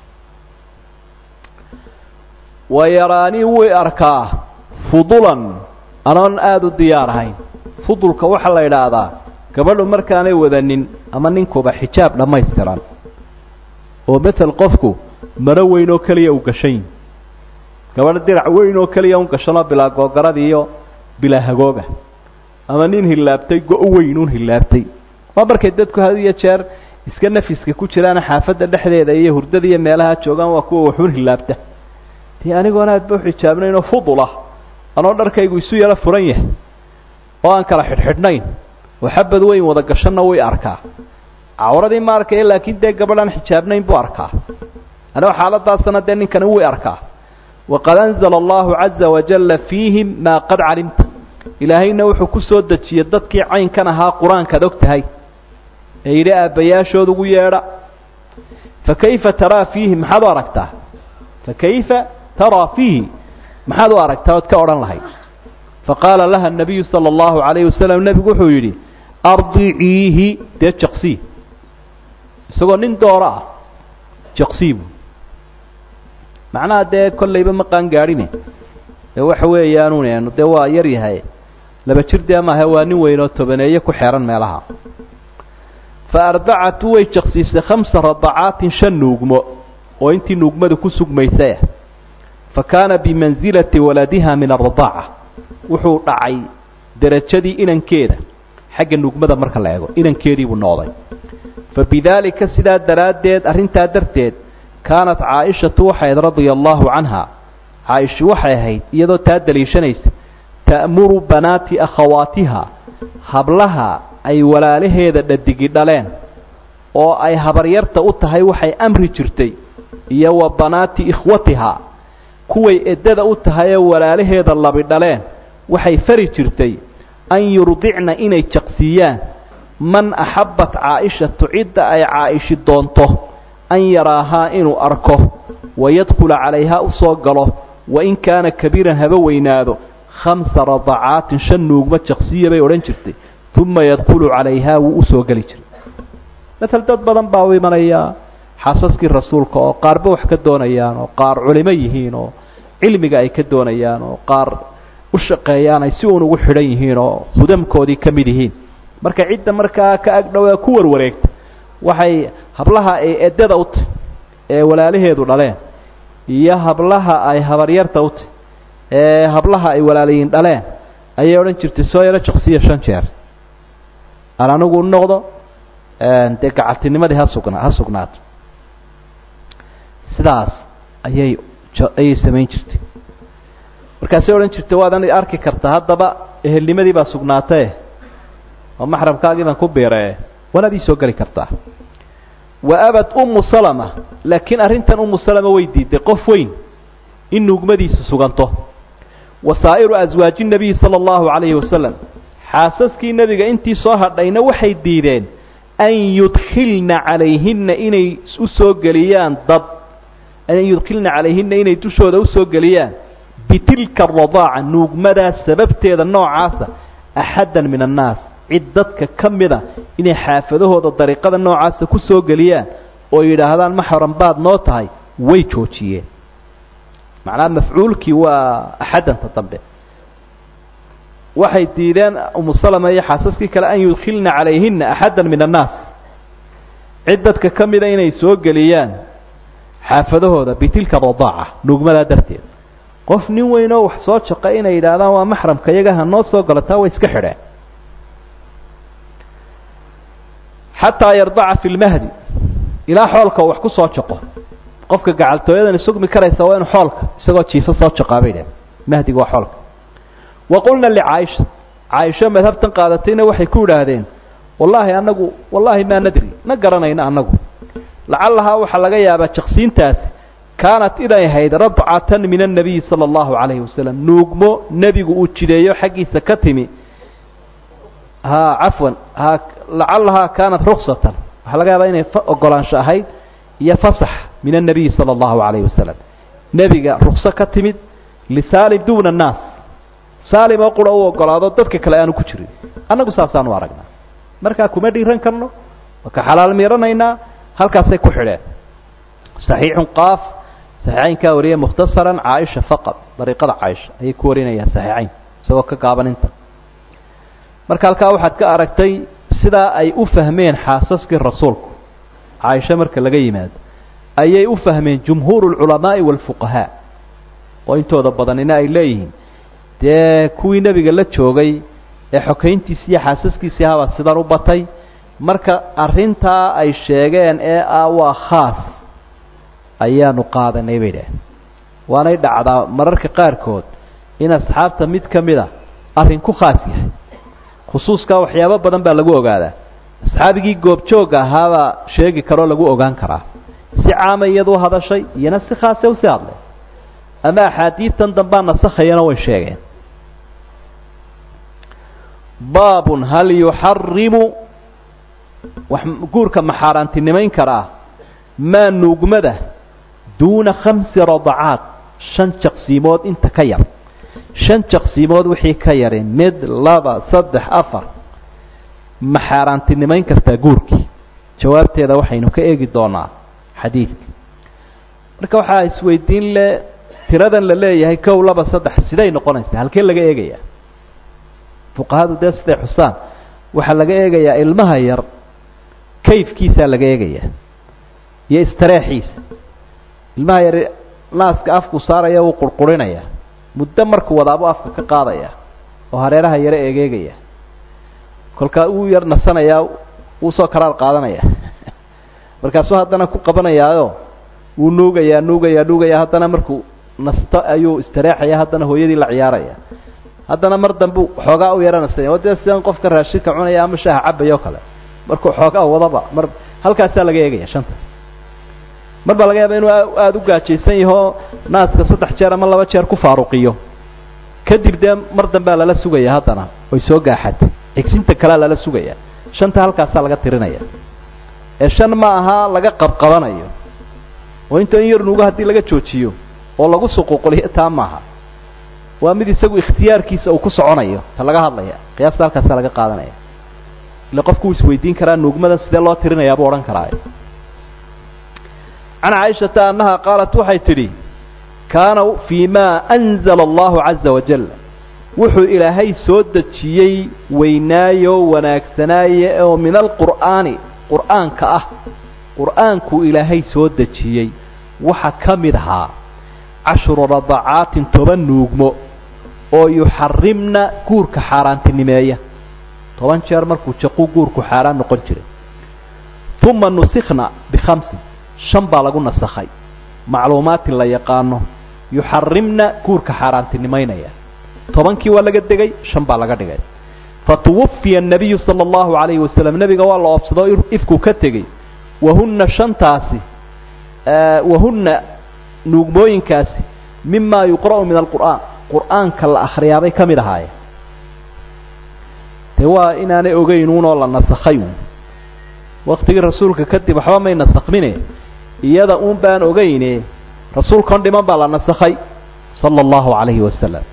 wa yaraanii wuu arkaa fudulan anoon aada u diyaar ahayn fudulka waxaa la idhaahdaa gabadhu markaanay wadanin ama ninkuba xijaab dhammaystiran oo mael qofku maro weyn oo keliya u gashan gabadh dirac weyn oo keliya un gashanoo bilaa googarada iyo bilaa hagooga ama nin hillaabtay go- weyn un hillaabtay waa markay dadku had iyo jeer iska nafiska ku jiraana xaafadda dhexdeeda iyo hurdada iyo meelaha joogaan waa kuwa waxun hillaabta dee anigoona aadba uxijaabnaynoo fudul ah anoo dharkaygu isu yaro furan yahay oo aan kala xidhxidhnayn oo xabad weyn wada gashanna way arkaa cawradii ma arkaya laakiin dee gabadh aan xijaabnayn buu arkaa anoo xaaladaasana dee ninkani way arkaa waqad anzala allahu caza wajalla fiihim maa qad calimta ilaahayna wuxuu ku soo dejiyey dadkii caynkan ahaa qur-aankaad og tahay ee yidhi aabbayaashood ugu yeedha fa kayfa taraa fiihi maxaad u aragtaa fa kayfa taraa fiihi maxaad u aragtaa ood ka odhan lahayd faqaala laha nabiyu sala allahu calayhi wasalam nebigu wuxuu yidhi ardiciihi dee jaqsii isagoo nin dooro ah jaqsiibu macnaha dee kollayba ma qaan gaadhine ee waxa weeyaanuun dee waa yar yahay laba jir dee maahe waa nin weyn oo tobaneeye ku xeehan meelaha fa ardacatu way jaqsiisay khamsa radacaatin shan nuugmo oo intii nuugmadu ku sugmaysay ah fa kaana bimansilati waladiha min aradaaca wuxuu dhacay derajadii inankeeda xagga nuugmada marka la eego inankeediibuu noqday fa bidaalika sidaa daraaddeed arrintaa darteed kaanat caaishatu waxay ahayd radia allahu canha caaisha waxay ahayd iyadoo taa daliishanaysa ta'muru banaati akhawaatiha hablaha ay walaalaheeda dhadigi dhaleen oo ay habaryarta u tahay waxay amri jirtay iyo wa banaati ikhwatiha kuway eddada u tahay ee walaalaheeda labi dhaleen waxay fari jirtay an yurdicna inay jaqsiiyaan man axabbat caaishatu cidda ay caa'ishi doonto an yaraahaa inuu arko wayadkhula calayhaa u soo galo wain kaana kabiiran haba weynaado khamsa radacaatin shan nuugma jaqsiya bay odhan jirtay uma yadkhulu calayhaa wuu u soo geli jiray matal dad badan baa u imanaya xaasaskii rasuulka oo qaarba wax ka doonayaan oo qaar culimo yihiin oo cilmiga ay ka doonayaan oo qaar u shaqeeyaan ay si uun ugu xidhan yihiin oo hudamkoodii ka mid yihiin marka cidda markaa ka agdhow ee ku warwareegta waxay hablaha ay eddada u tahy ee walaalaheedu dhaleen iyo hablaha ay habaryarta u tahy ee hablaha ay walaalayiin dhaleen ayay odhan jirtay soo yaro jaqsiya shan jeer aan anigu noqdo dee gacaltinimadii ha sugna ha sugnaato sidaas ayay ayay samayn jirtay markaasay odhan jirtay waadan arki kartaa haddaba ehelnimadii baa sugnaatee oo maxramkaagii baan ku biiree waanaad ii soo geli kartaa wa abad ummu salama laakiin arrintan ummu salama way diiday qof weyn in nuugmadiisa suganto wa saa'iru aswaaji nabiyi sala allahu calayhi wasalam xaasaskii nebiga intii soo hadhayna waxay diideen an yudkhilna calayhinna inay u soo geliyaan dad an yudkilna calayhina inay dushooda usoo geliyaan bitilka aradaaca nuugmadaa sababteeda noocaasa axaddan min annaas cid dadka ka mida inay xaafadahooda dariiqada noocaasa ku soo geliyaan oo yidhaahdaan maxram baad noo tahay way joojiyeen macnaha mafcuulkii waa axaddanta dambe waxay diideen umu salama iyo xaasaskii kale an yudkilna calayhina axaddan min annaas cid dadka ka mida inay soo geliyaan xaafadahooda bitilka radaaca nuugmadaa darteed qof nin weyn oo wax soo jaqa inay yidhaahdaan waa maxramka iyaga ha noo soo galo taa way iska xidheen xataa yardaca fi lmahdi ilaa xoolka wax ku soo jaqo qofka gacaltooyadan sugmi karaysa waa inu xoolka isagoo jiifo soo jaqaa bay dhaheen mahdiga waa xoolka wa qulna licaaisha caaisho madhabtan qaadatayna waxay ku idhaahdeen wallaahi anagu wallaahi maa nadri ma garanayno annagu lacallahaa waxaa laga yaabaa jaqsiintaasi kaanat inay ahayd rabcatan min annabiyi sala allahu calayhi wasalam nuugmo nebigu uu jideeyo xaggiisa ka timi ha cafwan ha lacallahaa kaanat ruksatan waxaa laga yaabaa inay ogolaansho ahayd iyo fasax min annabiyi sala allahu calayhi wasalam nebiga rukso ka timid lisaalim duuna annaas saalim oo qura u ogolaado dadka kale aanu ku jirin annagu saasaanu aragnaa markaa kuma dhiiran karno waa ka xalaal miiranaynaa halkaasay ku xidheen saxiixun qaaf saxiixaynkaa wariya mukhtasaran caaisha faqad dariiqada caaisha ayay ku warinayaan saxiixayn isagoo ka gaaban inta marka halkaa waxaad ka aragtay sidaa ay u fahmeen xaasaskii rasuulku caaisha marka laga yimaado ayay u fahmeen jumhuuru alculamaa'i waalfuqahaa oo intooda badanina ay leeyihiin dee kuwii nebiga la joogay ee xokayntiisi iyo xaasaskiisii habaa sidan u batay marka arrintaa ay sheegeen ee ah waa khaas ayaanu qaadanay bay dhaheen waanay dhacdaa mararka qaarkood in asxaabta mid ka mid a arrin ku khaas yahay khusuuskaa waxyaabo badan baa lagu ogaadaa asxaabigii goobjoogga ahaabaa sheegi karoo lagu ogaan karaa si caama iyadu hadashay iyona si khaase usi hadlay ama axaadiidtan dambaa nasakhayana way sheegeen baabun hal yuxarimu wax guurka ma xaaraantinimayn karaa maa nuugmada duuna khamsi radacaat shan jaqsiimood inta ka yar shan jaqsiimood wixii ka yari mid laba saddex afar ma xaaraantinimayn kartaa guurkii jawaabteeda waxaynu ka eegi doonaa xadiidka marka waxaa isweydiin le tiradan la leeyahay kow laba saddex siday noqonaysaa halkee laga eegayaa fuqahadu dee siday xusaan waxaa laga eegayaa ilmaha yar kayfkiisaa laga eegayaa iyo istareexiisa ilmaha yar naaska afku saaraya wuu qurqurinaya muddo markuu wadaabuu afka ka qaadaya oo hareeraha yaro eegeegaya kolkaa uu yar nasanayaa wuu soo karaar qaadanaya markaasuu haddana ku qabanayaayo wuu nuugayaa nuugayaa nuugaya haddana markuu nasto ayuu istareexaya haddana hooyadii la ciyaaraya haddana mar dambu xoogaa u yaranasanya dee sidan qofka raashinka cunaya ama shaaha cabaya o kale markuu xoogaa wadaba mar halkaasaa laga eegaya shanta mar baa laga yaaba inuu aada u gaajaysan yahoo naaska saddex jeer ama laba jeer ku faaruqiyo kadib dee mar dambea lala sugaya haddana oy soo gaaxato xigsinta kalea lala sugaya shanta halkaasaa laga tirinaya ee shan ma aha laga qabqabanayo oo inta in yar nuugo haddii laga joojiyo oo lagu suquuquliyo taa maaha waa mid isagu ikhtiyaarkiisa uu ku soconayo ta laga hadlaya qiyaasta halkaasaa laga qaadanaya ile qofku uu isweydiin karaa nuugmada sidee loo tirinayaa buu odhan karaa can caaishata annaha qaalat waxay tidhi kaana fii ma anzala allahu caza wajal wuxuu ilaahay soo dejiyey weynaayo wanaagsanaaye oo min alqur'aani qur'aanka ah qur'aankuu ilaahay soo dejiyey waxa ka mid ahaa cashru radacaatin toban nuugmo oo yuxarimna guurka xaaraantinimeeya toban jeer markuu jaquu guurku xaaraan noqon jiray uma nusikna bikhamsin shan baa lagu nasakhay macluumaatin la yaqaano yuxarimna guurka xaaraantinimaynaya tobankii waa laga degay shan baa laga dhigay fatuwafiya الnabiyu salى اllahu عalayhi wasalam nebiga waa la oobsado ifkuu ka tegey wahuna shantaasi wahuna nuugmooyinkaasi mima yuqra'u min alqur'aan qur'aanka la akhriyaabay ka mid ahaayeen dee waa inaanay ogeynuunoo la nasakhay uun waktigii rasuulka kadib waxba may nasakmine iyada uun baan ogeyne rasuulkan dhiman baa la nasakhay sala allahu calayhi wasalam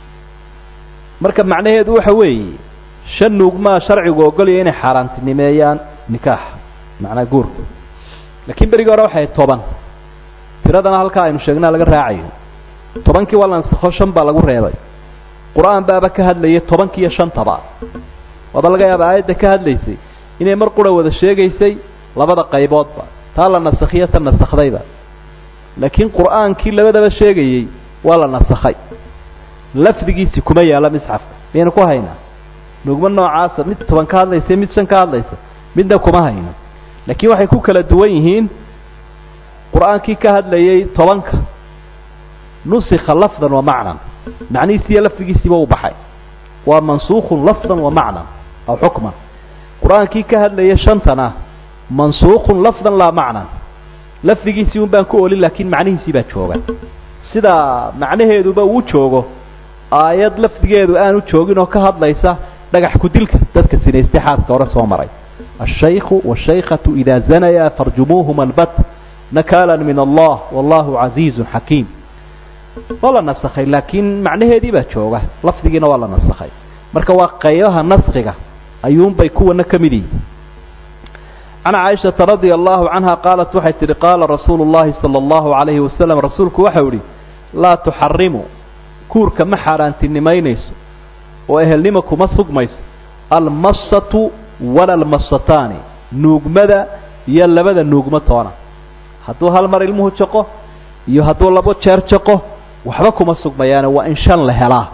marka macnaheedu waxa weeye shan nuugmaa sharcigu ogolaya inay xaaraantinimeeyaan nikaaxa macnaa guurka laakiin berigii hore waxay toban tiradana halkaa aynu sheegnaa laga raacayo tobankii waa la nasakho shan baa lagu reebay qur-aan baaba ka hadlayay tobankii iyo shantaba waaba laga yaaba aayadda ka hadlaysay inay mar qura wada sheegaysay labada qayboodba taa la nasakhiyo ta nasakhdayba laakiin qur-aankii labadaba sheegayey waa la nasakhay lafdigiisi kuma yaalla misxafka miyaynu ku haynaa nugmo noocaasa mid toban ka hadlaysa mid shan ka hadlaysa midna kuma hayno laakiin waxay ku kala duwan yihiin qur-aankii ka hadlayay tobanka nusikha lafdan wa macnan macnihiisiiyo lafdigiisiiba u baxay waa mansuukhun lafdan wa macnan aw xukman qur-aankii ka hadlayay shantana mansuukhun lafdan laa macnan lafdigiisii un baan ku olin laakiin macnihiisii baa jooga sida macnaheeduba uu joogo aayad lafdigeedu aanu joogin oo ka hadlaysa dhagax ku-dilka dadka sinaystay xaaska hore soo maray الشhayku والشhaykة إida zanaya farjumuuهma اlbat nakala min allah wallahu عaزiiز xakiim waa la nasakhay laakiin macnaheedii baa jooga lafdigiina waa la nasakhay marka waa qaybaha naskiga ayuunbay kuwana ka mid yihin can caaishaةa radي allahu canha qaalat waxay tihi qaala rasuulu الlahi salى اllahu عalayhi wasalam rasuulku waxau ihi laa tuxarimu kuurka ma xaaraantinimaynayso oo ehelnima kuma sugmayso almasatu wala almasataani nuugmada iyo labada nuugmo toona hadduu hal mar ilmuhu jaqo iyo hadduu labo jeer jaqo waxba kuma sugmayaane waa in shan la helaa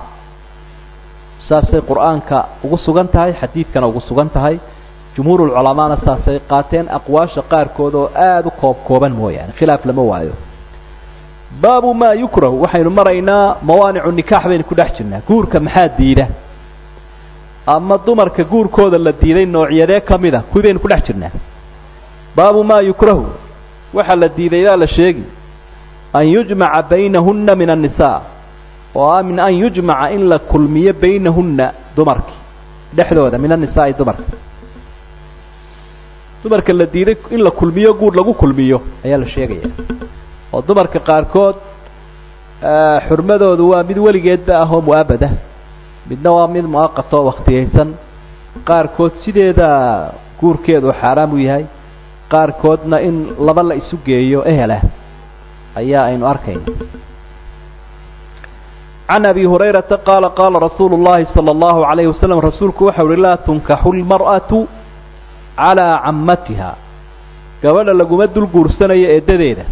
saasay qur-aanka ugu sugan tahay xadiidkana ugu sugan tahay jumhuurulculamaana saasay qaateen aqwaasha qaarkood oo aada u koob kooban mooyaane khilaaf lama waayo baabu maa yukrahu waxaynu maraynaa mawaanicu nikaax baynu ku dhex jirnaa guurka maxaa diida ama dumarka guurkooda la diiday noocyadee ka mid a kuwii baynu ku dhex jirnaa baabu maa yukrahu waxaa la diiday yaa la sheegi an yujmaca baynahunna min annisaa oo ah min an yujmaca in la kulmiyo baynahunna dumarki dhexdooda min annisaai dumarka dumarka la diiday in la kulmiyo guur lagu kulmiyo ayaa la sheegaya oo dumarka qaarkood xurmadoodu waa mid weligeedba ah oo mu-abada midna waa mid muaqat oo waktiyaysan qaarkood sideeda guurkeedu xaaraam u yahay qaarkoodna in laba la isu geeyo ehelah ayaa aynu arkayna can abi hurayrata qaala qaala rasuulu llahi sala allahu alayhi wasalam rasuulku waxau uhi laa tunkaxu lmar'atu calaa cammatiha gabadha laguma dul guursanayo eeddadeeda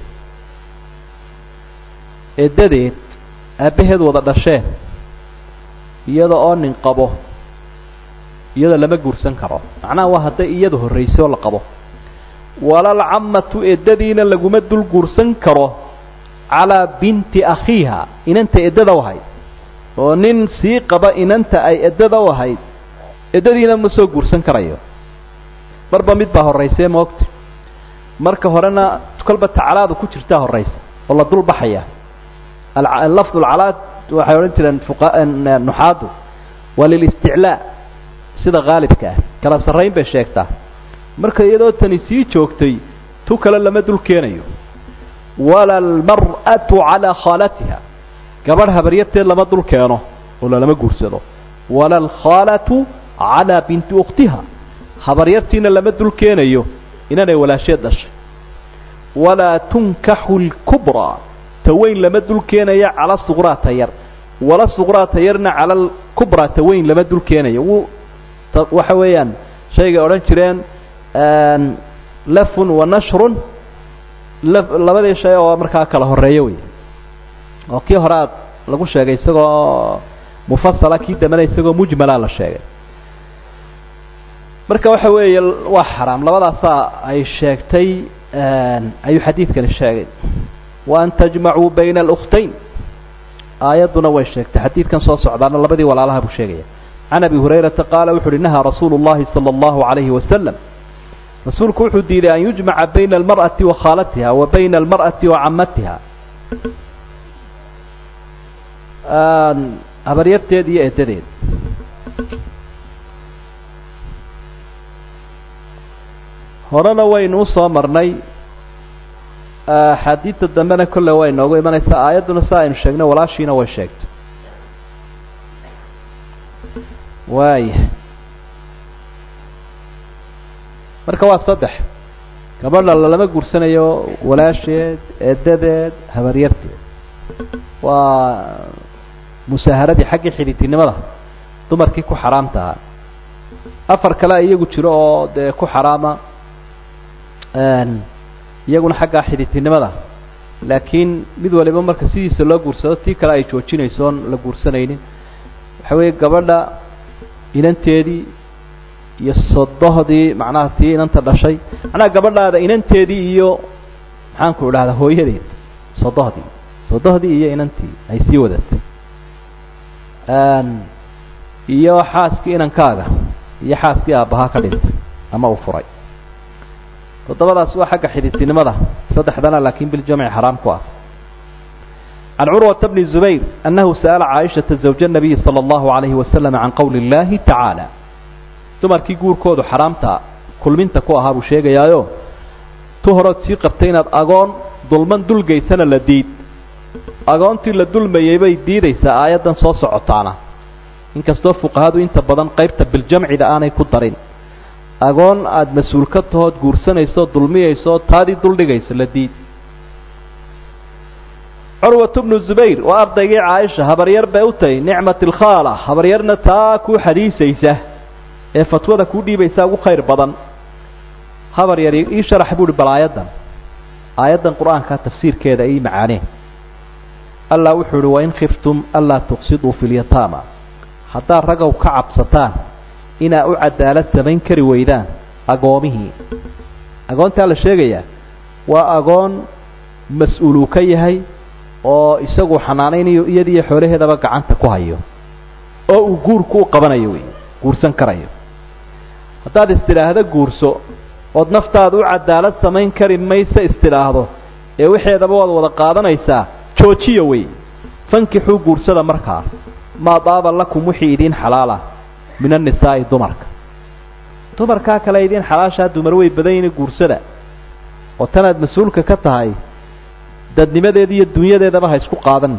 eeddadeed aabbaheed wada dhasheen iyada oo nin qabo iyada lama guursan karo macnaha waa hadday iyada horrayso oo la qabo walalcammatu eddadiina laguma dul guursan karo calaa binti akhiiha inanta eddada u ahayd oo nin sii qaba inanta ay eddada u ahayd eddadiina ma soo guursan karayo marba mid baa horraysee moogta marka horena kolba tacalaadu ku jirtaa horraysa oo la dul baxaya lafdu lcalaad waxay odhan jireen nuxaadu waa lilisticlaa sida haalibka ah kala sarrayn bay sheegtaa marka iyadoo tani sii joogtay tu kale lama dul keenayo wala almar'atu calaa khaalatiha gabadh habaryarteed lama dul keeno oo lalama guursado wala alkhaalatu calaa binti ukhtiha habaryartiina lama dul keenayo inanay walaasheed dhashay walaa tunkaxu lkubraa taweyn lama dul keenaya cala suqraa tayar wala suqraa tayarna cala alkubraa taweyn lama dul keenayo wuu waxa weeyaan shaygay odhan jireen lafun wa nashrun labadii shay oo markaa kala horeeyo wey oo kii hore aad lagu sheegay isagoo mufasala kii dambena isagoo mujmala la sheegay marka waxa weeye waa xaraam labadaasaa ay sheegtay ayuu xadiidkani sheegay wa an tajmacuu bayna alkhtayn aayadduna way sheegtay xadiidkan soo socdaana labadii walaalaha buu sheegaya can abi hurayrata qaala wuxu uhi nahaa rasuulu llahi sala allahu calayhi wasalam rasuulku wuxuu diiday an yujmaca bayna almar'ati wa khaalatiha wa bayna almar'ati wa camatiha habaryarteed iyo edadeed horena waynu usoo marnay axaadiidta dambena kolle way inoogu imanaysaa aayadduna sa aynu sheegnay walaashiina way sheegtay waaya marka waa saddex gabadha lalama guursanayo walaasheed eedadeed habaryarteed waa musaaharadii xaggii xidhiidtinimada dumarkii ku xaraamta ahaa afar kale iyagu jiro oo dee ku xaraama iyaguna xaggaa xidhiidtinimada laakiin mid waliba marka sidiisa loo guursado tii kale ay joojinayso oon la guursanaynin waxa weeye gabadha inanteedii iyo sodohdii macnaha tii inanta dhashay macnaha gabadhaada inanteedii iyo maxaan ku idhahdaa hooyadeed sodohdii sodohdii iyo inantii ay sii wadatay iyo xaaskii inankaaga iyo xaaskii aabbahaa ka dhintay ama uu furay toddobadaas waa xagga xidhiidtinimada saddexdana laakiin biljamci xaraam ku ah can curwata bni zubayr annahu sa'ala caaishata zawja nabiyi sala allahu alayhi wasalam can qowli اllahi tacaala dumarkii guurkoodu xaraamta kulminta ku ahaa buu sheegayaayo tu horood sii qabtay inaad agoon dulman dulgaysana la diid agoontii la dulmayay bay diidaysaa aayaddan soo socotaana inkastoo fuqahadu inta badan qaybta biljamcida aanay ku darin agoon aada mas-uul ka tahood guursanayso dulmiyayso taadii duldhigayso la diid curwatu bnu zubayr waa ardaygii caaisha habaryar bay u tahay nicmat alkhaala habaryarna taa kuu xadiisaysa ee fatwada kuu dhiibaysa ugu khayr badan habar yar ii sharax buuhi bal aayaddan aayaddan qur-aanka tafsiirkeeda ii macaaneen allah wuxuu uhi wain khiftum anlaa tuqsiduu fi lyataama haddaad ragow ka cabsataan inaa u cadaalad samayn kari weydaan agoomihii agoontaa la sheegayaa waa agoon mas-uuluu ka yahay oo isagu xanaanaynayo iyadiiyo xoolaheedaba gacanta ku hayo oo uu guurku u qabanayo wey guursan karayo haddaad istidhaahdo guurso ood naftaada u cadaalad samayn kari mayse istidhaahdo ee waxeedaba waad wada qaadanaysaa joojiya wey fankixuu guursada markaa maa daaba lakum wixii idiin xalaala min annisaa'i dumarka dumarkaa kale idiin xalaashaa dumar way badan yihin guursada oo tanaad mas-uulka ka tahay dadnimadeeda iyo dunyadeedaba ha isku qaadan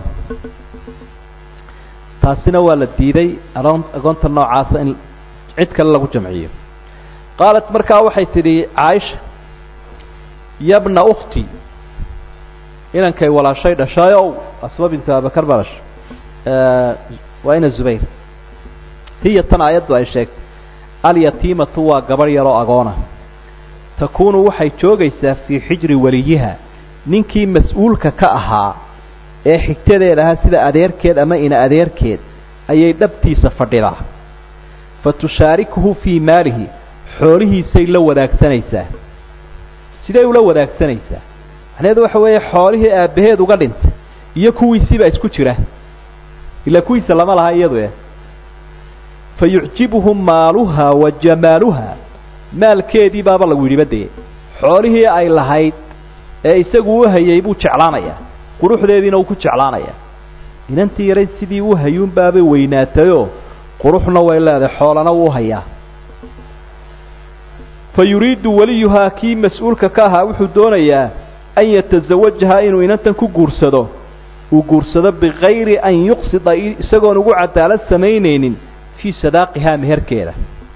taasina waa la diiday agoon agoonta noocaasa in cid kale lagu jamciyo qaalat markaa waxay tidhi caaisha yabna ukhti inankay walaashay dhashaayow asma bintu abakar baa dhashay waa ina zubayr hiya tan aayaddu ay sheegtay alyatiimatu waa gabadh yaroo agoona takuunu waxay joogaysaa fii xijri weliyiha ninkii mas-uulka ka ahaa ee xigtadeed ahaa sida adeerkeed ama ina adeerkeed ayay dhabtiisa fadhidaa fa tushaarikuhu fii maalihi xoolihiisay la wadaagsanaysaa siday ula wadaagsanaysaa macnaheedu waxa weeye xoolihii aabbaheed uga dhintay iyo kuwiisiibaa isku jira ilaa kuwiisa lama laha iyadu eh fa yucjibuhu maaluha wa jamaaluha maalkeedii baaba lagu yidhi badeye xoolihii ay lahayd ee isagu u hayay buu jeclaanayaa quruxdeediina uu ku jeclaanayaa inantii yarayd sidii u hayuunbaabay weynaatayoo quruxna way leedahay xoolana wuu hayaa fa yuriidu weliyuhaa kii mas-uulka ka ahaa wuxuu doonayaa an yatasawajaha inuu inantan ku guursado uu guursado bikayri an yuqsida isagoon ugu cadaalad samaynaynin fii sadaaqihaa meherkeeda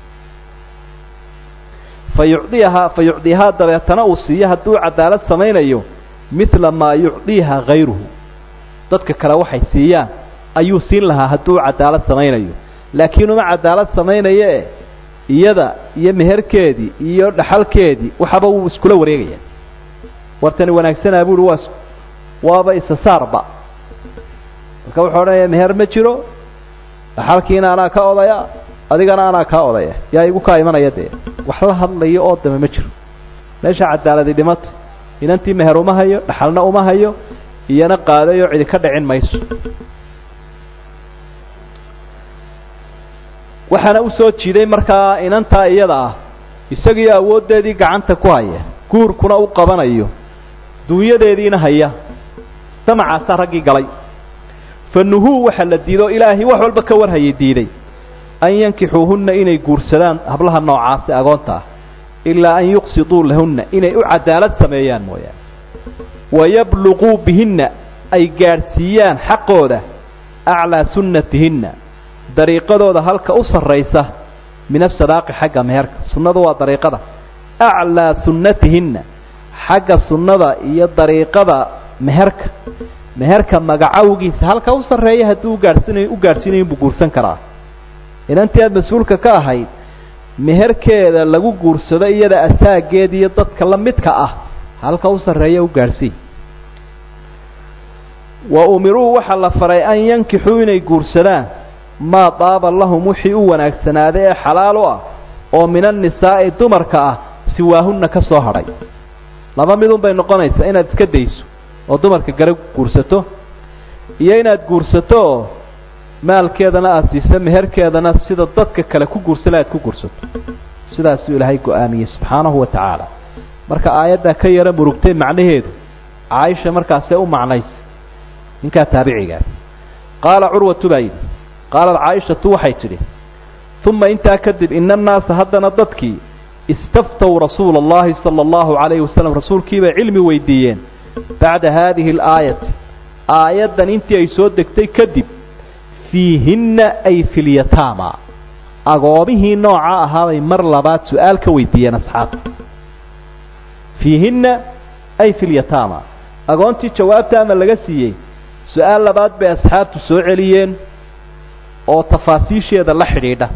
fa yucdiyahaa fa yucdiyahaa dabeetana uu siiyo hadduu cadaalad samaynayo midla maa yucdiiha hayruhu dadka kale waxay siiyaan ayuu siin lahaa hadduu cadaalad samaynayo laakiin uma cadaalad samaynayo e iyada iyo meherkeedii iyo dhaxalkeedii waxaba wuu iskula wareegaya wartani wanaagsanaa buuhi waa waaba isasaarba marka wuxuu odhanaya meher ma jiro dhaxalkiina anaa ka odaya adigana anaa kaa odaya yaa igu kaa imanaya dee wax la hadlayo oo dame ma jiro meesha cadaaladi dhimato inantii meher uma hayo dhaxalna uma hayo iyana qaadayoo cidi ka dhicin mayso waxaana usoo jiiday markaa inantaa iyada ah isagii awooddeedii gacanta ku haya guurkuna u qabanayo dunyadeediina haya damacaasaa raggii galay fa nuhuu waxaa la diido ilaahay wax walba ka warhayay diiday an yankixuuhunna inay guursadaan hablaha noocaasi agoonta ah ilaa an yuqsiduu lahunna inay u cadaalad sameeyaan mooyaane wayabluquu bihinna ay gaadhsiiyaan xaqooda aclaa sunnatihinna dariiqadooda halka u sarraysa min asadaaqi xagga meherka sunnadu waa dariiqada aclaa sunnatihinna xagga sunnada iyo dariiqada meherka meherka magacawgiisa halka u sarreeya haddii ugaadhsiinayo u gaadhsiinayo inbuu guursan karaa inantii aada mas-uulka ka ahayd meherkeeda lagu guursado iyada asaageed iyo dadka la midka ah halka u sarreeya u gaadhsii wa umiruu waxaa la faray an yankixuu inay guursadaan maa daaba lahum wixii u wanaagsanaaday ee xalaal u ah oo min annisaa'i dumarka ah siwaahunna ka soo hadhay laba midun bay noqonaysaa inaad iska dayso oo dumarka gara guursato iyo inaad guursato oo maalkeedana aada siiso meherkeedana sida dadka kale ku guursala aad ku guursato sidaasuu ilaahay go-aamiyey subxaanahu wa tacaala marka aayaddaa ka yaro murugtay macnaheedu caaisha markaasee u macnaysay ninkaa taabicigaa qaala curwatu baa yidhi qaalat caaishatu waxay tidhi uma intaa kadib ina annaasa haddana dadkii istaftow rasuula allahi sala allahu calayhi wasalam rasuulkiibay cilmi weydiiyeen bacda haadihi alaayati aayaddan intii ay soo degtay kadib fiihinna ay filyataama agoomihii nooca ahaabay mar labaad su-aal ka weydiiyeen asxaabta fiihinna ay filyataama agoontii jawaabta ama laga siiyey su-aal labaad bay asxaabtu soo celiyeen oo tafaasiisheeda la xidhiidha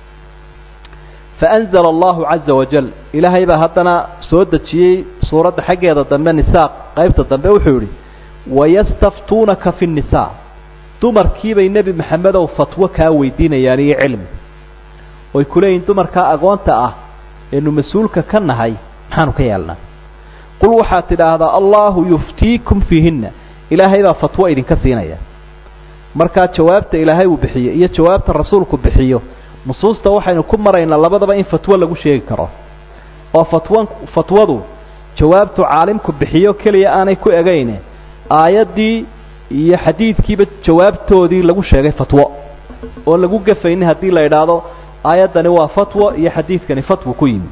faanzala allahu caza wajal ilaahay baa haddana soo dejiyey suuradda xaggeeda dambe nisaaq qaybta dambe wuxuu yidhi wayastaftuunaka fi nnisaa dumarkiibay nebi maxamedow fatwo kaa weydiinayaan iyo cilmi oy ku leeyihin dumarkaa agoonta ah eenu mas-uulka ka nahay maxaanu ka yeelnaa qul waxaad tidhaahdaa allahu yuftiikum fiihinna ilaahay baa fatwo idinka siinaya markaa jawaabta ilaahay uu bixiyo iyo jawaabta rasuulku bixiyo nusuusta waxaynu ku maraynaa labadaba in fatwo lagu sheegi karo oo fatwan fatwadu jawaabtu caalimku bixiyo keliya aanay ku egayne aayaddii iyo xadiidkiiba jawaabtoodii lagu sheegay fatwo oo lagu gafaynin haddii la idhaahdo aayaddani waa fatwo iyo xadiidkani fatwo ku yimi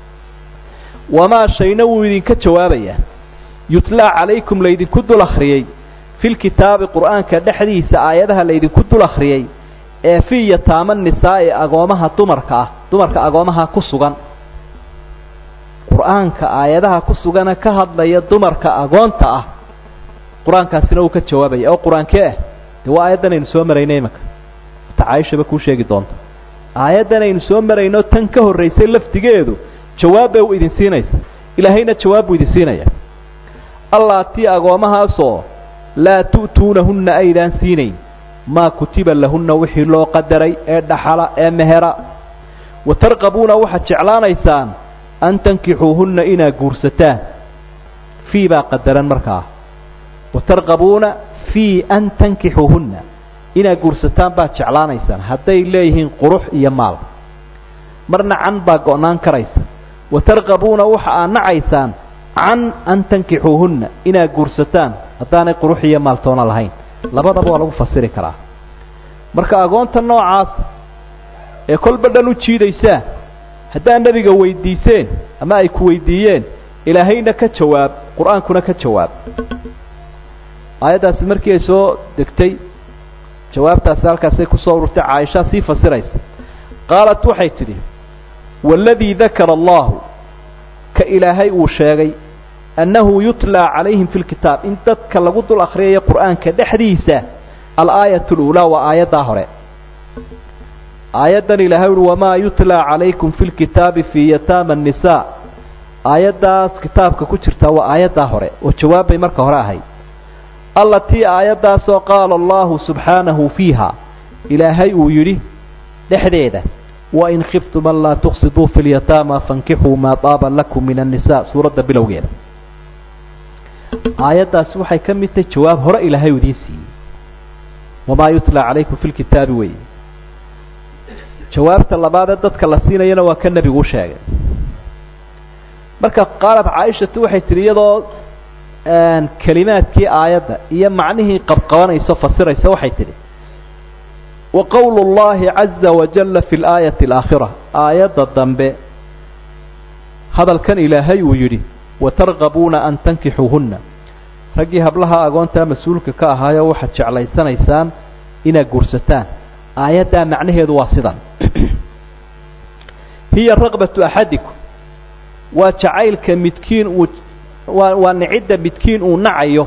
wamaa shayna wuu idinka jawaabayaa yutlaa calaykum laydinku dul akhriyey fi lkitaabi qur'aanka dhexdiisa aayadaha laydinku dul akhriyey ee fii yataama nisaa'i agoomaha dumarka ah dumarka agoomaha ku sugan qur-aanka aayadaha ku sugana ka hadlaya dumarka agoonta ah qur-aankaasina uu ka jawaabaya oo qur-aankee ah dee waa aayaddan aynu soo maraynay imanka ta caaishaba kuu sheegi doonta aayaddan aynu soo marayno tan ka horraysay lafdigeedu jawaab bay u idin siinaysa ilaahayna jawaab buu idin siinaya allaatii agoomahaasoo laa tu'tuunahunna aydaan siinayn maa kutiba lahunna wixii loo qadaray ee dhaxala ee mehera wa tarqabuuna waxaad jeclaanaysaan an tankixuuhunna inaad guursataan fii baa qadaran markaa wa tarqabuuna fii an tankixuuhunna inaad guursataan baad jeclaanaysaan hadday leeyihiin qurux iyo maal marna can baa go-naan karaysa wa tarqabuuna waxa aad nacaysaan can an tankixuuhunna inaad guursataan haddaanay qurux iyo maaltoona lahayn labadaba waa lagu fasiri karaa marka agoonta noocaas ee kolba dhan u jiidaysaa haddaad nebiga weydiiseen ama ay ku weydiiyeen ilaahayna ka jawaab qur-aankuna ka jawaab aayaddaasi markii ay soo degtay jawaabtaasi halkaasay kusoo ururtay caaisha sii fasiraysa qaalat waxay tidhi waaladii dakara allahu ka ilaahay uu sheegay annahu yutlaa calayhim fi lkitaab in dadka lagu dul akhriyayo qur'aanka dhexdiisa alaayat luulaa waa aayaddaa hore aayaddan ilaahay uhi wamaa yutlaa calaykum fi lkitaabi fii yataama annisaa aayaddaas kitaabka ku jirtaa waa aayaddaa hore oo jawaab bay marka hore ahayd allatii aayaddaasoo qaala allahu subxaanahu fiiha ilaahay uu yidhi dhexdeeda wain khiftum an laa tuqsiduu fi lyataama fankixuu maa daaba lakum min annisa suuradda bilowgeeda aayaddaasi waxay ka mid tahay jawaab hore ilaahay idiin siiyey wamaa yutlaa calaykum fi lkitaabi wey jawaabta labaadee dadka la siinayana waa ka nebigu u sheegay marka qaalat caaishatu waxay tihi iyadoo kelimaadkii aayadda iyo macnihii qabqabanayso fasiraysa waxay tidhi wa qowlu اllahi caza wajala fi اlaayati alaakhira aayadda dambe hadalkan ilaahay uu yidhi watargabuuna an tankixuuhunna raggii hablaha agoontaa mas-uulka ka ahaayo waxaad jeclaysanaysaan inaad guursataan aayaddaa macnaheedu waa sidan hiya raqbatu axadikum waa jacaylka midkiin uu waa waa nicidda midkiin uu nacayo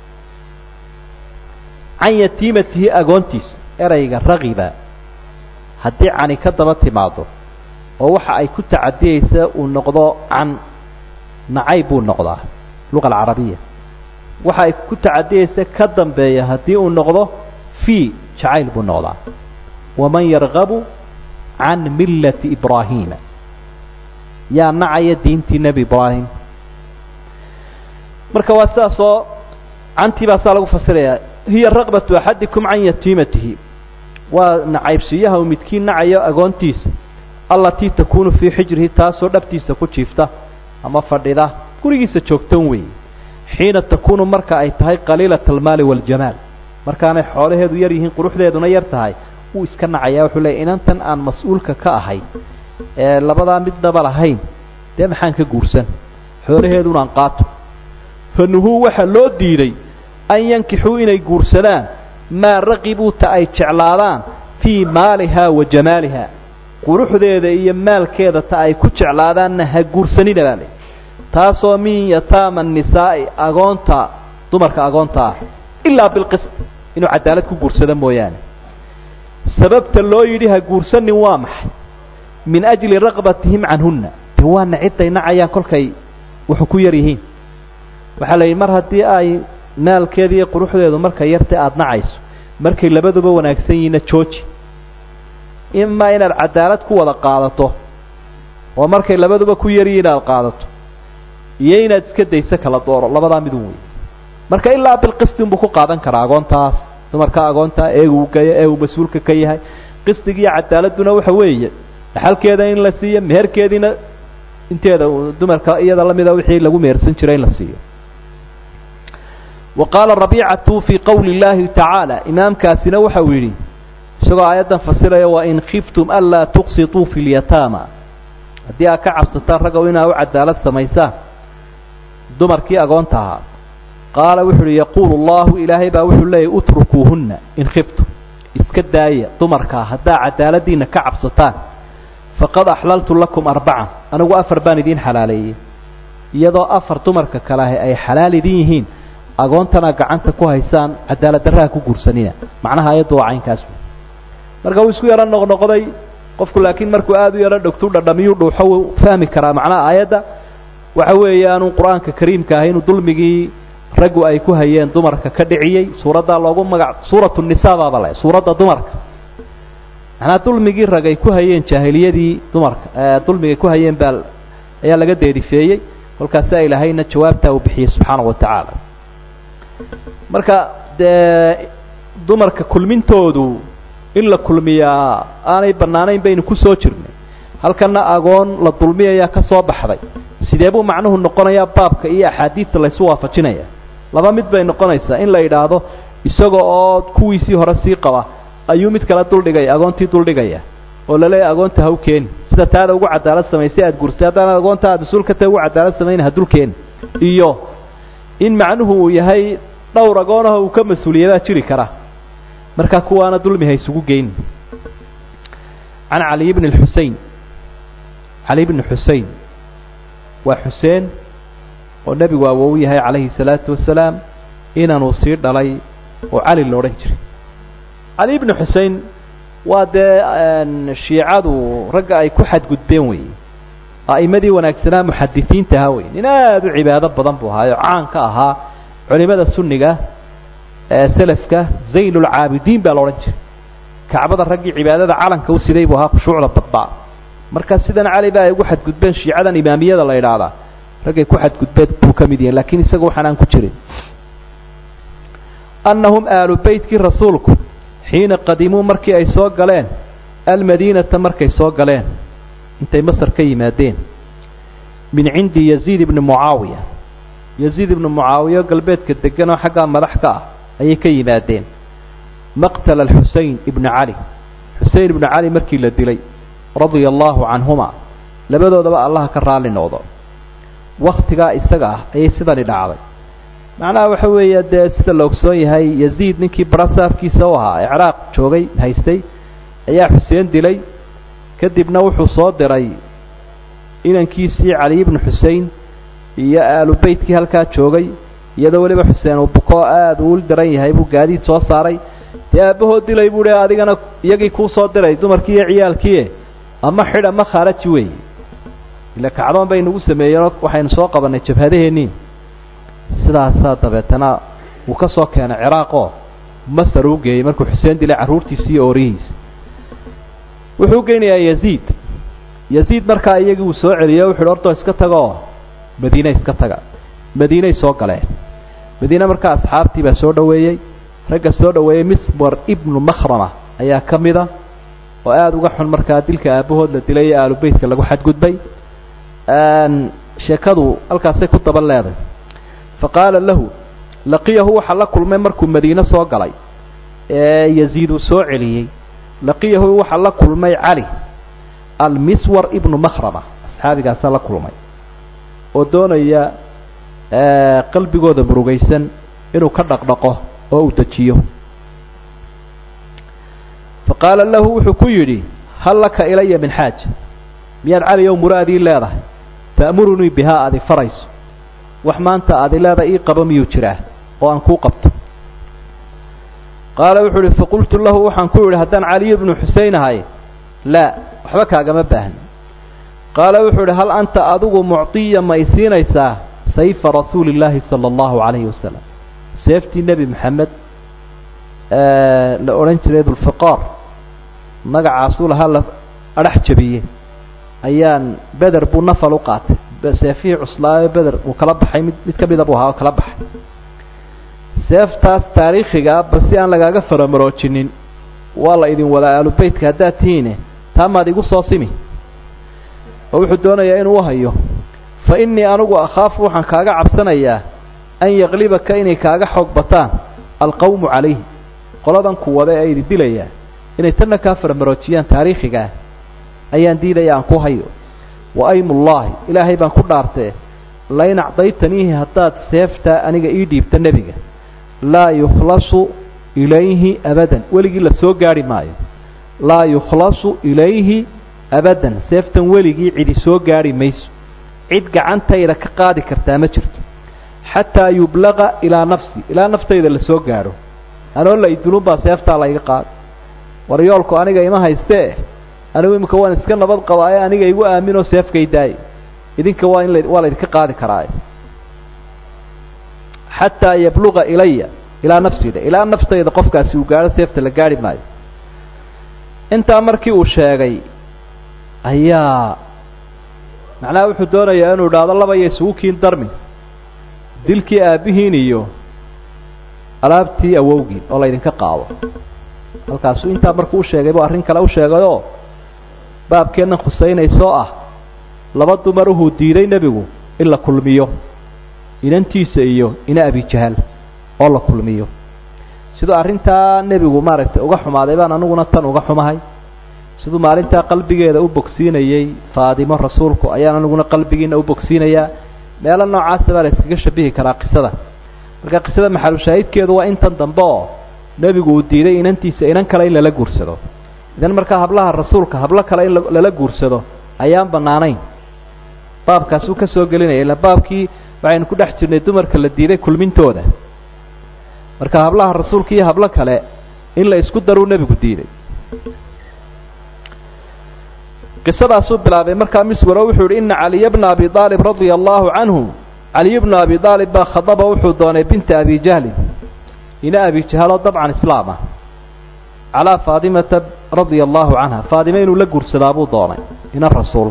can yatiimatihi agoontiisa erayga ragiba haddii cani ka daba timaado oo waxa ay ku tacadiyeysa uu noqdo can nacayb buu noqdaa luqa alcarabiya waxa ay ku tacadiyeysa ka dambeeya haddii uu noqdo fii jacayl buu noqdaa waman yargabu can millati ibraahiima yaa nacaya diintii nebi ibraahim marka waa sidaasoo cantii baa saa lagu fasirayaa hiya raqbatu axadikum can yatiimatihi waa nacaybsiiyaha uu midkiin nacayo agoontiisa allatii takuunu fii xijrihi taasoo dhabtiisa ku jiifta ama fadhida gurigiisa joogtan weeye xiina takuunu marka ay tahay qaliilata almaali waاljamaal markaanay xoolaheedu yar yihiin quruxdeeduna yar tahay wuu iska nacaya wuxuu leeyay inantan aan mas-uulka ka ahay ee labadaa midnaba lahayn dee maxaan ka guursan xoolaheedunaan qaato fanuhuu waxaa loo diiday an yankixuu inay guursadaan maa raqibuu ta ay jeclaadaan fii maaliha wa jamaaliha quruxdeeda iyo maalkeeda ta ay ku jeclaadaanna ha guursanina baa lay taasoo min yataama nisaa'i agoonta dumarka agoonta ah ilaa bilqist inuu cadaalad ku guursado mooyaane sababta loo yidhi ha guursanin waa maxay min ajli raqbatihim canhunna de waana cidday nacayaan kolkay wuxuu ku yar yihiin waxaa la yidhi mar haddii ay maalkeeda iyo quruxdeedu markay yartay aada nacayso markay labaduba wanaagsan yihiinna jooji imaa inaad cadaalad ku wada qaadato oo markay labaduba ku yaryihiin aada qaadato iyo inaad iska dayso kala dooro labadaa midun wey marka ilaa bilqisti unbuu ku qaadan karaa agoontaas dumarka agoontaa ee uu gaya ee uu mas-uulka ka yahay qisdigiiyo cadaaladuna waxa weeye dhaxalkeeda in la siiyo meherkeediina inteeda dumarka iyada lamida wixii lagu mehersan jiray in la siiyo wa qaala rabiicatu fii qowli اllahi tacaala imaamkaasina waxa uu yidhi isagoo aayaddan fasiraya wain khiftum anlaa tuqsituu fi lyataama haddii aad ka cabsataan raggow inaa u cadaalad samaysaan dumarkii agoonta ahaa qaala wuxu uhi yaquulu allahu ilaahay baa wuxuu leeyahy utrukuuhunna in khiftum iska daaya dumarkaa haddaa cadaaladiina ka cabsataan faqad axlaltu lakum arbacan anigu afar baan idiin xalaaleeyey iyadoo afar dumarka kale ahi ay xalaal idin yihiin agoontana gacanta ku haysaan cadaalad darraha ku guursanina macnaha ayaddu waa caynkaas marka wuu isku yaro noqnoqday qofku laakiin markuu aada u yaro dhogtu dhadhamiyuu dhuuxo wuu fahmi karaa macnaha aayadda waxa weeye aanu qur-aanka kariimka ahay inuu dulmigii raggu ay ku hayeen dumarka ka dhiciyey suuraddaa loogu magac suuratu nisa baaba le suuradda dumarka macnaa dulmigii rag ay ku hayeen jaahiliyadii dumarka dulmigay ku hayeen baa ayaa laga deerifeeyey kolkaasaa ilaahayna jawaabtaa uu bixiyey subxaanahu watacaala marka dee dumarka kulmintoodu in la kulmiyaa aanay bannaanayn baynu ku soo jirnay halkana agoon la dulmiyayaa ka soo baxday sidee buu macnuhu noqonayaa baabka iyo axaadiidta laysu waafajinaya laba mid bay noqonaysaa in la yidhaahdo isaga oo kuwiisii hore sii qaba ayuu mid kale duldhigaya agoontii duldhigaya oo laleeyahy agoonta ha u keeni sida taada ugu cadaalad samaysay aada gursay haddaan agoonta aad mas-uul ka tahay ugu cadaalad samayna ha dul keeni iyo in macnuhu uu yahay dhowr agoonaho uu ka mas-uuliyadaa jiri kara markaa kuwaana dulmi ha isugu geyn can caliy bni xusein cali bni xusein waa xuseen oo nebigu awow yahay calayhi salaatu wasalaam inanuu sii dhalay oo cali la odhan jiray cali bni xusein waa dee shiicadu ragga ay ku xadgudbeen weeye a'imadii wanaagsanaa muxadisiinta ahaa wey nin aada u cibaado badan buu ahaayo caan ka ahaa culimada sunniga ee selafka zaynulcaabidiin baa la odhan jiray kacbada raggii cibaadada calanka u siday buu ahaa khushuucda badbaa marka sidan cali ba ay ugu xadgudbeen shiicadan imaamiyada la idhaahdaa raggay ku xadgudbeen buu ka mid yahay lakiin isaga waxaan aan ku jirin annahum aalu beytkii rasuulku xiina qadimuu markii ay soo galeen almadiinata markay soo galeen intay masar ka yimaadeen min cindi yaziid ibni mucaawiya yaziid ibni mucaawiya galbeedka degan oo xaggaa madax ka ah ayay ka yimaadeen maqtala alxusein ibni cali xusein ibni cali markii la dilay radia allahu canhuma labadoodaba allaha ka raalli noqdo waktigaa isaga ah ayay sidani dhacday macnaha waxa weeye dee sida la ogsoon yahay yaziid ninkii barasaafkiisa u ahaa ee ciraaq joogay haystay ayaa xuseen dilay kadibna wuxuu soo diray inankiisii cali ibnu xusein iyo aalu beytkii halkaa joogay iyadoo weliba xuseen uu buko aada uu diran yahay buu gaadiid soo saaray dee aabbahood dilay buu hi adigana iyagii kuu soo diray dumarkii iyo ciyaalkiie ama xidh ama khaaraji wey ila kacdoon bay nagu sameeyeenoo waxaynu soo qabannay jabhadaheennii sidaasaa dabeetana uu ka soo keenay ciraaqoo masar uu geeyey markuu xuseen dilay carruurtiisi iyo oorihiisa wuxuu geynayaa yaziid yaziid markaa iyagii uu soo celiyey o wuxuuhi ortoo iska tagoo madiine iska taga madiinay soo galeen madiine markaa asxaabtii baa soo dhoweeyey ragga soo dhoweeyey mismar ibnu makhrama ayaa ka mid a oo aada uga xun markaa dilka aabbahood la dilay ee aalubeytka lagu xadgudbay sheekadu halkaasay ku daba leeday fa qaala lahu laqiyahu waxaa la kulmay markuu madiine soo galay ee yaziid uu soo celiyey laqiyahu waxaa la kulmay cali almiswar ibnu makhrama asxaabigaasaa la kulmay oo doonaya qalbigooda murugaysan inuu ka dhaqdhaqo oo uu dejiyo fa qaala lahu wuxuu ku yidhi hal laka ilaya min xaaj miyaad cali ow muraadii leedahay ta'murunii bihaa adi farayso wax maanta adi leedahay ii qabo miyuu jiraa oo aan kuu qabto qaala wuxuu uhi faqultu lahu waxaan ku yidhi haddaan caliy ibnu xusein ahay laa waxba kaagama baahni qaala wuxuu idhi hal anta adigu mucطiya ma i siinaysaa sayfa rasuuli illaahi sala allahu calayhi wasalam seeftii nebi moxamed la odhan jiray dulfiqaar magacaasuu lahaa la adhax jabiyey ayaan beder buu nafal u qaatay seefihii cuslaayo beder uu kala baxay mid mid ka mida buu ahaa oo kala baxay seeftaas taariikhiga ah bal si aan lagaaga faramaroojinin waa la idin wadaa aalubeytka haddaad tihiine taa maad igu soo simi oo wuxuu doonayaa inuu uhayo fa innii anigu akhaafu waxaan kaaga cabsanayaa an yaklibaka inay kaaga xoog bataan alqawmu calayhi qoladan ku wada ee idi dilayaa inay tanna kaa faramaroojiyaan taariikhigaah ayaan diidaya aan ku hayo wa aymullaahi ilaahay baan ku dhaartee lain acdaytaniihi haddaad seeftaa aniga ii dhiibta nebiga laa yukhlasu ilayhi abadan weligii la soo gaarhi maayo laa yukhlasu ilayhi abadan seeftan weligii cidi soo gaarhi mayso cid gacantayda ka qaadi kartaa ma jirto xataa yublaqa ilaa nafsi ilaa naftayda la soo gaadho anoo la idulunbaa seeftaa layga qaado waryoolku aniga ima haystee anigu imika waan iska nabad qabaaye aniga igu aaminoo seefkay daaye idinka waa in la waa laydinka qaadi karaaye xataa yabluqa ilaya ilaa nafsida ilaa naftayda qofkaasi uu gaadho seefta la gaarhi maayo intaa markii uu sheegay ayaa macnaha wuxuu doonayaa inuu idhaahdo labaya isugu kiin darmi dilkii aabbihiin iyo alaabtii awowgiin oo laydinka qaado halkaasuu intaa markuu usheegay buu arrin kale u sheegayoo baabkeennan khusaynaysoo ah laba dumar uhuu diiday nebigu in la kulmiyo inantiisa iyo ina abijahal oo la kulmiyo siduu arrintaa nebigu maaragtay uga xumaaday baan aniguna tan uga xumahay siduu maalintaa qalbigeeda u bogsiinayey faadimo rasuulku ayaan aniguna qalbigiina u bogsiinayaa meelo noocaasa baa la iskaga shabihi karaa qisada marka qisada maxalushaahidkeedu waa intan dambe oo nebigu uu diiday inantiisa inan kale in lala guursado idan markaa hablaha rasuulka hablo kale in lala guursado ayaan bannaanayn baabkaasuu ka soo gelinaya ila baabkii waxaynu ku dhex jirnay dumarka la diiday kulmintooda marka hablaha rasuulka iyo hablo kale in la isku daruu nebigu diiday qisadaasuu bilaabay markaa miswaro wuxuu yihi ina caliya bna abi aalib radia allahu canhu caliy bna abi aalib baa khadaba wuxuu doonay binta abi jahlin ina abi jahaloo dabcan islaam ah calaa faadimata radia allahu canha faadime inuu la guursadaa buu doonay ina rasuul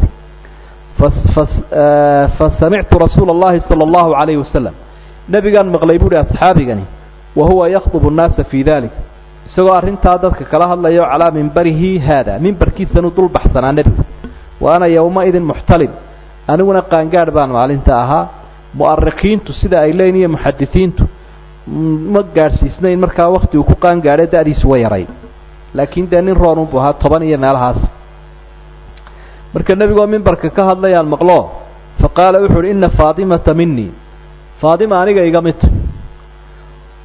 fa samictu rasuula اllahi salى اllahu alayhi wasalam nebigaan maqlay buuhi asxaabigani wa huwa yakdubu nnaasa fii dalik isagoo arrintaa dadka kala hadlayo calaa mimbarihi haada mimbarkiisanuu dul baxsanaa nebigu wa ana yowmaidin muxtalim aniguna qaangaadh baan maalinta ahaa mu'arikiintu sida ay leeyiin iyo muxadisiintu ma gaadhsiisnayn markaa wakti uu ku qaangaadhay da-diisu wa yaray laakiin dee nin roon unbu ahaa toban iyo meelahaas marka nebigoo mimbarka ka hadlayaan maqlo fa qaala wuxu uhi ina faatimata minii faadima aniga iga mid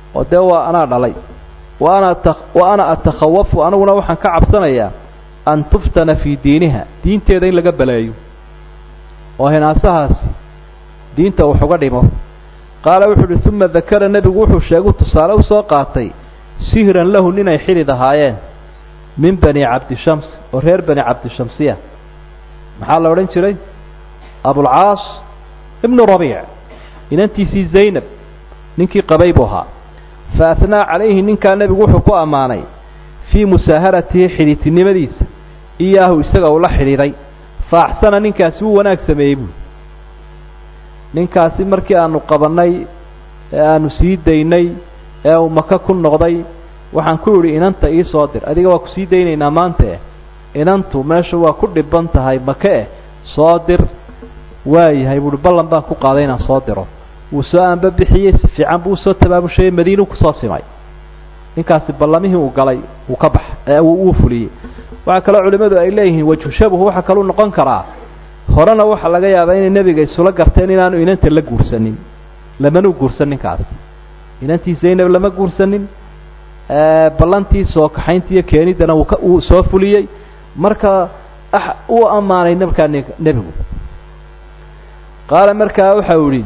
oo dee waa anaa dhalay wa ana wa ana atakhawafu aniguna waxaan ka cabsanayaa an tuftana fii diiniha diinteeda in laga baleeyo oo hinaasahaasi diinta wax uga dhimo qaala wuxuu uhi uma dakara nebigu wuxuu sheegu tusaale usoo qaatay sihran lahu ninay xidhid ahaayeen min bani cabdishams oo reer bani cabdishamsiya maxaa la odhan jiray abulcaas ibnu rabiic inantiisii zaynab ninkii qabay buu ahaa fa ahnaa calayhi ninkaa nebigu wuxuu ku ammaanay fii musaaharatihi xidhiidtinimadiisa iyaahu isaga uu la xidhiidhay fa axsana ninkaasi wuu wanaag sameeyey buui ninkaasi markii aanu qabannay ee aanu sii daynay ee uu maka ku noqday waxaan ku idhi inanta ii soo dir adiga waa kusii daynaynaa maanta inantu meesha waa ku dhiban tahay make eh soo dir waayahay buuhi ballan baan ku qaaday inaan soo diro wuu soo aanba bixiyey si fiican buu usoo tabaabushayey madiinu kusoo simay ninkaasi ballamihii uu galay wuu ka bax wuu fuliyey waxaa kaloo culimmadu ay leeyihiin wajhu shabahu waxaa kaluu noqon karaa horena waxaa laga yaabaa inay nebiga isula garteen inaanu inanta la guursanin lamanuu guursan ninkaas inantii zaynab lama guursanin ballantii soo kaxaynta iyo keeniddana wuu ka uu soo fuliyey marka uu ammaanay markaa nebigu qaala markaa waxau idhi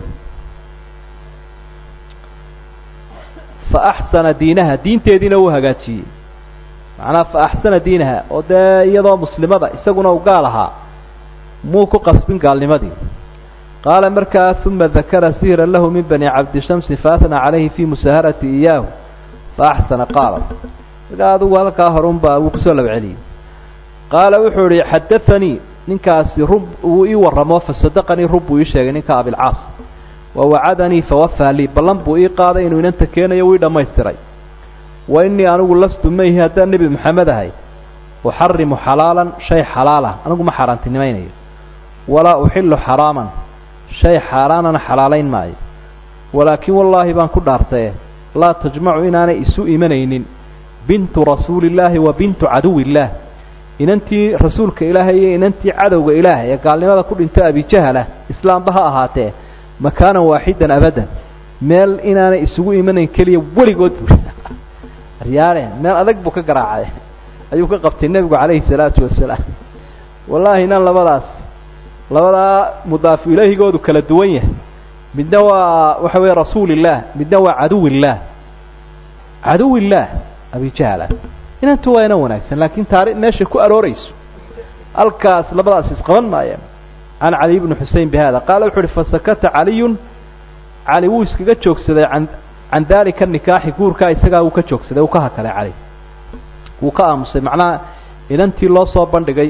fa axsana diinaha diinteediina uu hagaajiyey macnaha fa axsana diinaha oo dee iyadoo muslimada isaguna u gaal ahaa muu ku qasbin gaalnimadii qaala markaa uma dakara sihran lahu min bani cabdishamsi faatnaa calayhi fii musaaharati iyaahu fa axsana qaala markaa adugu halkaa horunbaa wuu kusoo laba celiyey qaala wuxuu ihi xadaanii ninkaasi rub wuu ii warramo fasadaqanii rub buu ii sheegay ninka abilcaas wa wacadanii fawafaa lii ballan buu ii qaaday inuu inanta keenayo wuu ii dhammaystiray wa innii anigu lastu mayhi haddaan nebi maxamed ahay uxarimu xalaalan shay xalaalah anigu ma xaaraantinimaynayo walaa uxilu xaraaman shay xaaraanana xalaalayn maayo walaakin wallaahi baan ku dhaartaye laa tajmacu inaanay isu imanaynin bintu rasuulillaahi wa bintu caduwillaah inantii rasuulka ilaahay iyo inantii cadowga ilaahay ee gaalnimada ku dhinto abijahalah islaamba ha ahaatee makaanan waaxidan abadan meel inaanay isugu imanayn keliya weligood buu aryaale meel adag buu ka garaacay ayuu ka qabtay nebigu calayhi salaatu wasalaam wallaahi inan labadaas labadaa mudaafu ilaahigoodu kala duwan yahay midna waa waxa weeye rasuulillaah midna waa caduwillaah caduwillaah abijahala inantu waa inan wanaagsan laakiin taari meeshay ku aroorayso halkaas labadaas isqaban maayeen can cali bni xusein bi hada qaala wuxu uhi fasakata caliyun cali wuu iskaga joogsaday an can daalika nikaaxi guurkaa isagaa wuu ka joogsaday uu ka hakaday cali wuu ka aamusay macnaha inantii loo soo bandhigay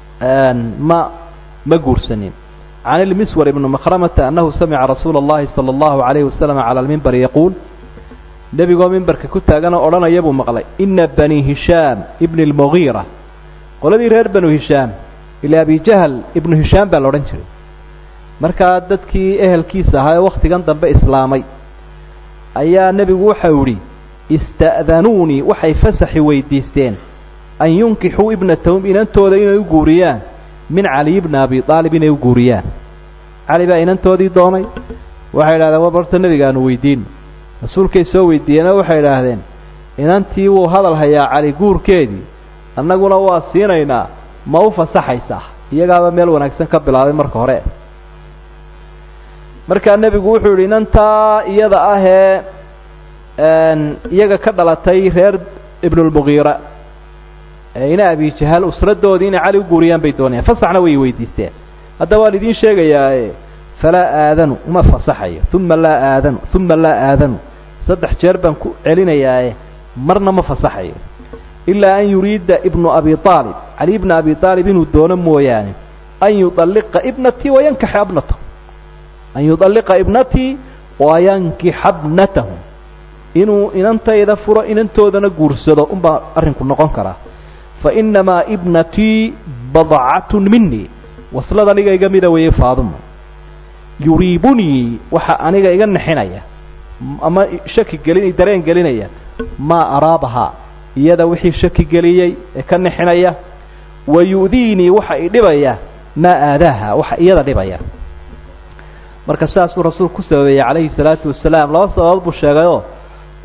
ma ma guursanin can ilmiswar ibni makramata annahu samica rasuula اllahi salى اllahu alayhi wasalam cala lmimbari yaquul nebigoo mimbarka ku taaganoo odhanaya buu maqlay ina bani hishaam ibni اlmugiira qoladii reer banu hishaam ila abijahl ibnu hishaam baa la odhan jiray markaa dadkii ehelkiisa ahaa ee wakhtigan dambe islaamay ayaa nebigu waxau idhi ista'danuunii waxay fasaxi weydiisteen an yunkixuu ibnatahum inantooda inay u guuriyaan min caliy bni abi aalib inay u guuriyaan cali baa inantoodii doonay waxay idhahdeen war horta nebiga aanu weydiino rasuulkay soo weydiiyeenoo waxay idhaahdeen inantii wuu hadal hayaa cali guurkeedii annaguna waa siinaynaa ma u fasaxaysaa iyagaaba meel wanaagsan ka bilaabay marka hore markaa nebigu wuxuu yidhi inantaa iyada ahee iyaga ka dhalatay reer ibnulmugiira ina abijahal usradoodii inay cali u guuriyaan bay doonayaan fasaxna way weydiisteen hadda waan idiin sheegayaae falaa aadanu uma fasaxayo uma laa aadanu uma laa aadanu saddex jeer baan ku celinayaae marna ma fasaxayo ilaa an yuriida ibnu abi aalib cali ibna abi aalib inuu doono mooyaane an yualliqa ibnatii wayankixa bnatahu an yualliqa ibnatii wayankixa bnatahu inuu inantayda furo inantoodana guursado unbaa arrinku noqon karaa fainamaa ibnatii badcatun minii waslad aniga iga mida weeye faadumo yuriibunii waxa aniga iga nixinaya ama shaki gelin dareen gelinaya maa araabahaa iyada wixii shaki geliyey ee ka nixinaya wa yu'diinii waxa i dhibaya maa aadaaha waxa iyada dhibaya marka sidaasuu rasuulku ku sababeeyey calayhi salaatu wasalaam laba sababood buu sheegayoo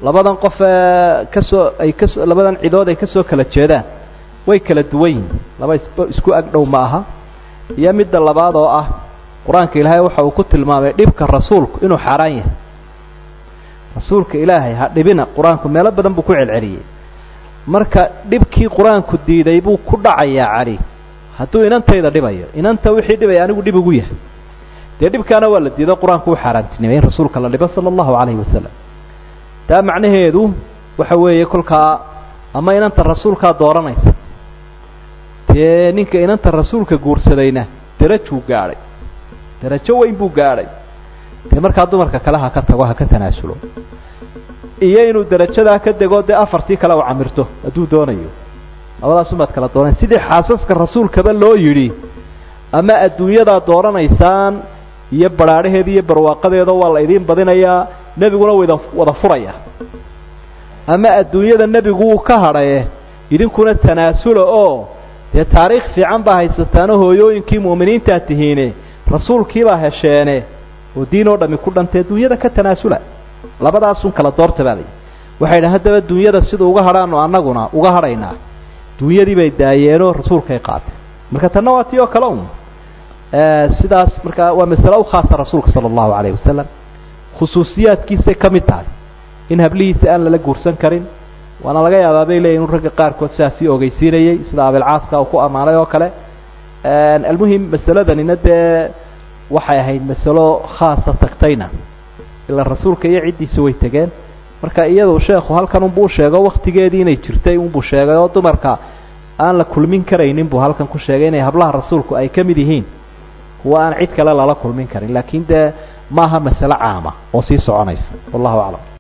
labadan qof ee kasoo ay kaso labadan cidood ay kasoo kala jeedaan way kala duwan yihin laba is isku agdhow ma aha iyo midda labaad oo ah qur-aanka ilaahay waxa uu ku tilmaamay dhibka rasuulku inuu xaaraan yahay rasuulka ilaahay ha dhibina qur-aanku meelo badan buu ku celceliyey marka dhibkii qur-aanku diiday buu ku dhacayaa cali hadduu inantayda dhibayo inanta wixii dhibaya anigu dhib ugu yahay dee dhibkaana waa la diido qur-aanku u xaaraantinimay in rasuulka la dhibo sala allahu calayhi wasalam taa macnaheedu waxa weeye kolkaa ama inanta rasuulkaa dooranaysa dee ninka inanta rasuulka guursadayna derajuu gaadhay derajo weyn buu gaadhay dee markaa dumarka kale ha ka tago ha ka tanaasulo iyo inuu derajadaa ka dego dee afartii kale u camirto hadduu doonayo labadaasumaad kala dooran sidii xaasaska rasuulkaba loo yidhi ama adduunyadaa dooranaysaan iyo badhaadhaheeda iyo barwaaqadeeda waa la idiin badinayaa nebiguna wada wada furaya ama adduunyada nebigu wuu ka hadhaye idinkuna tanaasula oo dee taariikh fiican baa haysataano hooyooyinkii mu'miniintaa tihiine rasuulkiibaa hesheene oo diin oo dhami ku dhantay adduunyada ka tanaasula labadaasun kala doorta baa layi waxay dhaha haddaba dunyada siduu uga hadhaano annaguna uga hadhaynaa dunyadii bay daayeenoo rasuulkay qaatay marka tanna waa tii oo kale un sidaas markaa waa masale u khaasa rasuulka sala allahu calayhi wasalam khusuusiyaadkiisay ka mid tahay in hablihiisa aan lala guursan karin waana laga yaabaa bay leeyihin ragga qaarkood sidaasii ogeysiinayey sida abilcaaska uu ku ammaanay oo kale almuhim masaladanina dee waxay ahayd masalo khaasa tagtayna ilaa rasuulka iyo ciddiisa way tegeen marka iyadu sheekhu halkan unbuu sheego waktigeedii inay jirtay unbuu sheegay oo dumarka aan la kulmin karaynin buu halkan ku sheegay inay hablaha rasuulku ay ka mid yihiin kuwa aan cid kale lala kulmin karin laakiin dee maaha masale caama oo sii soconaysa wallahu aclam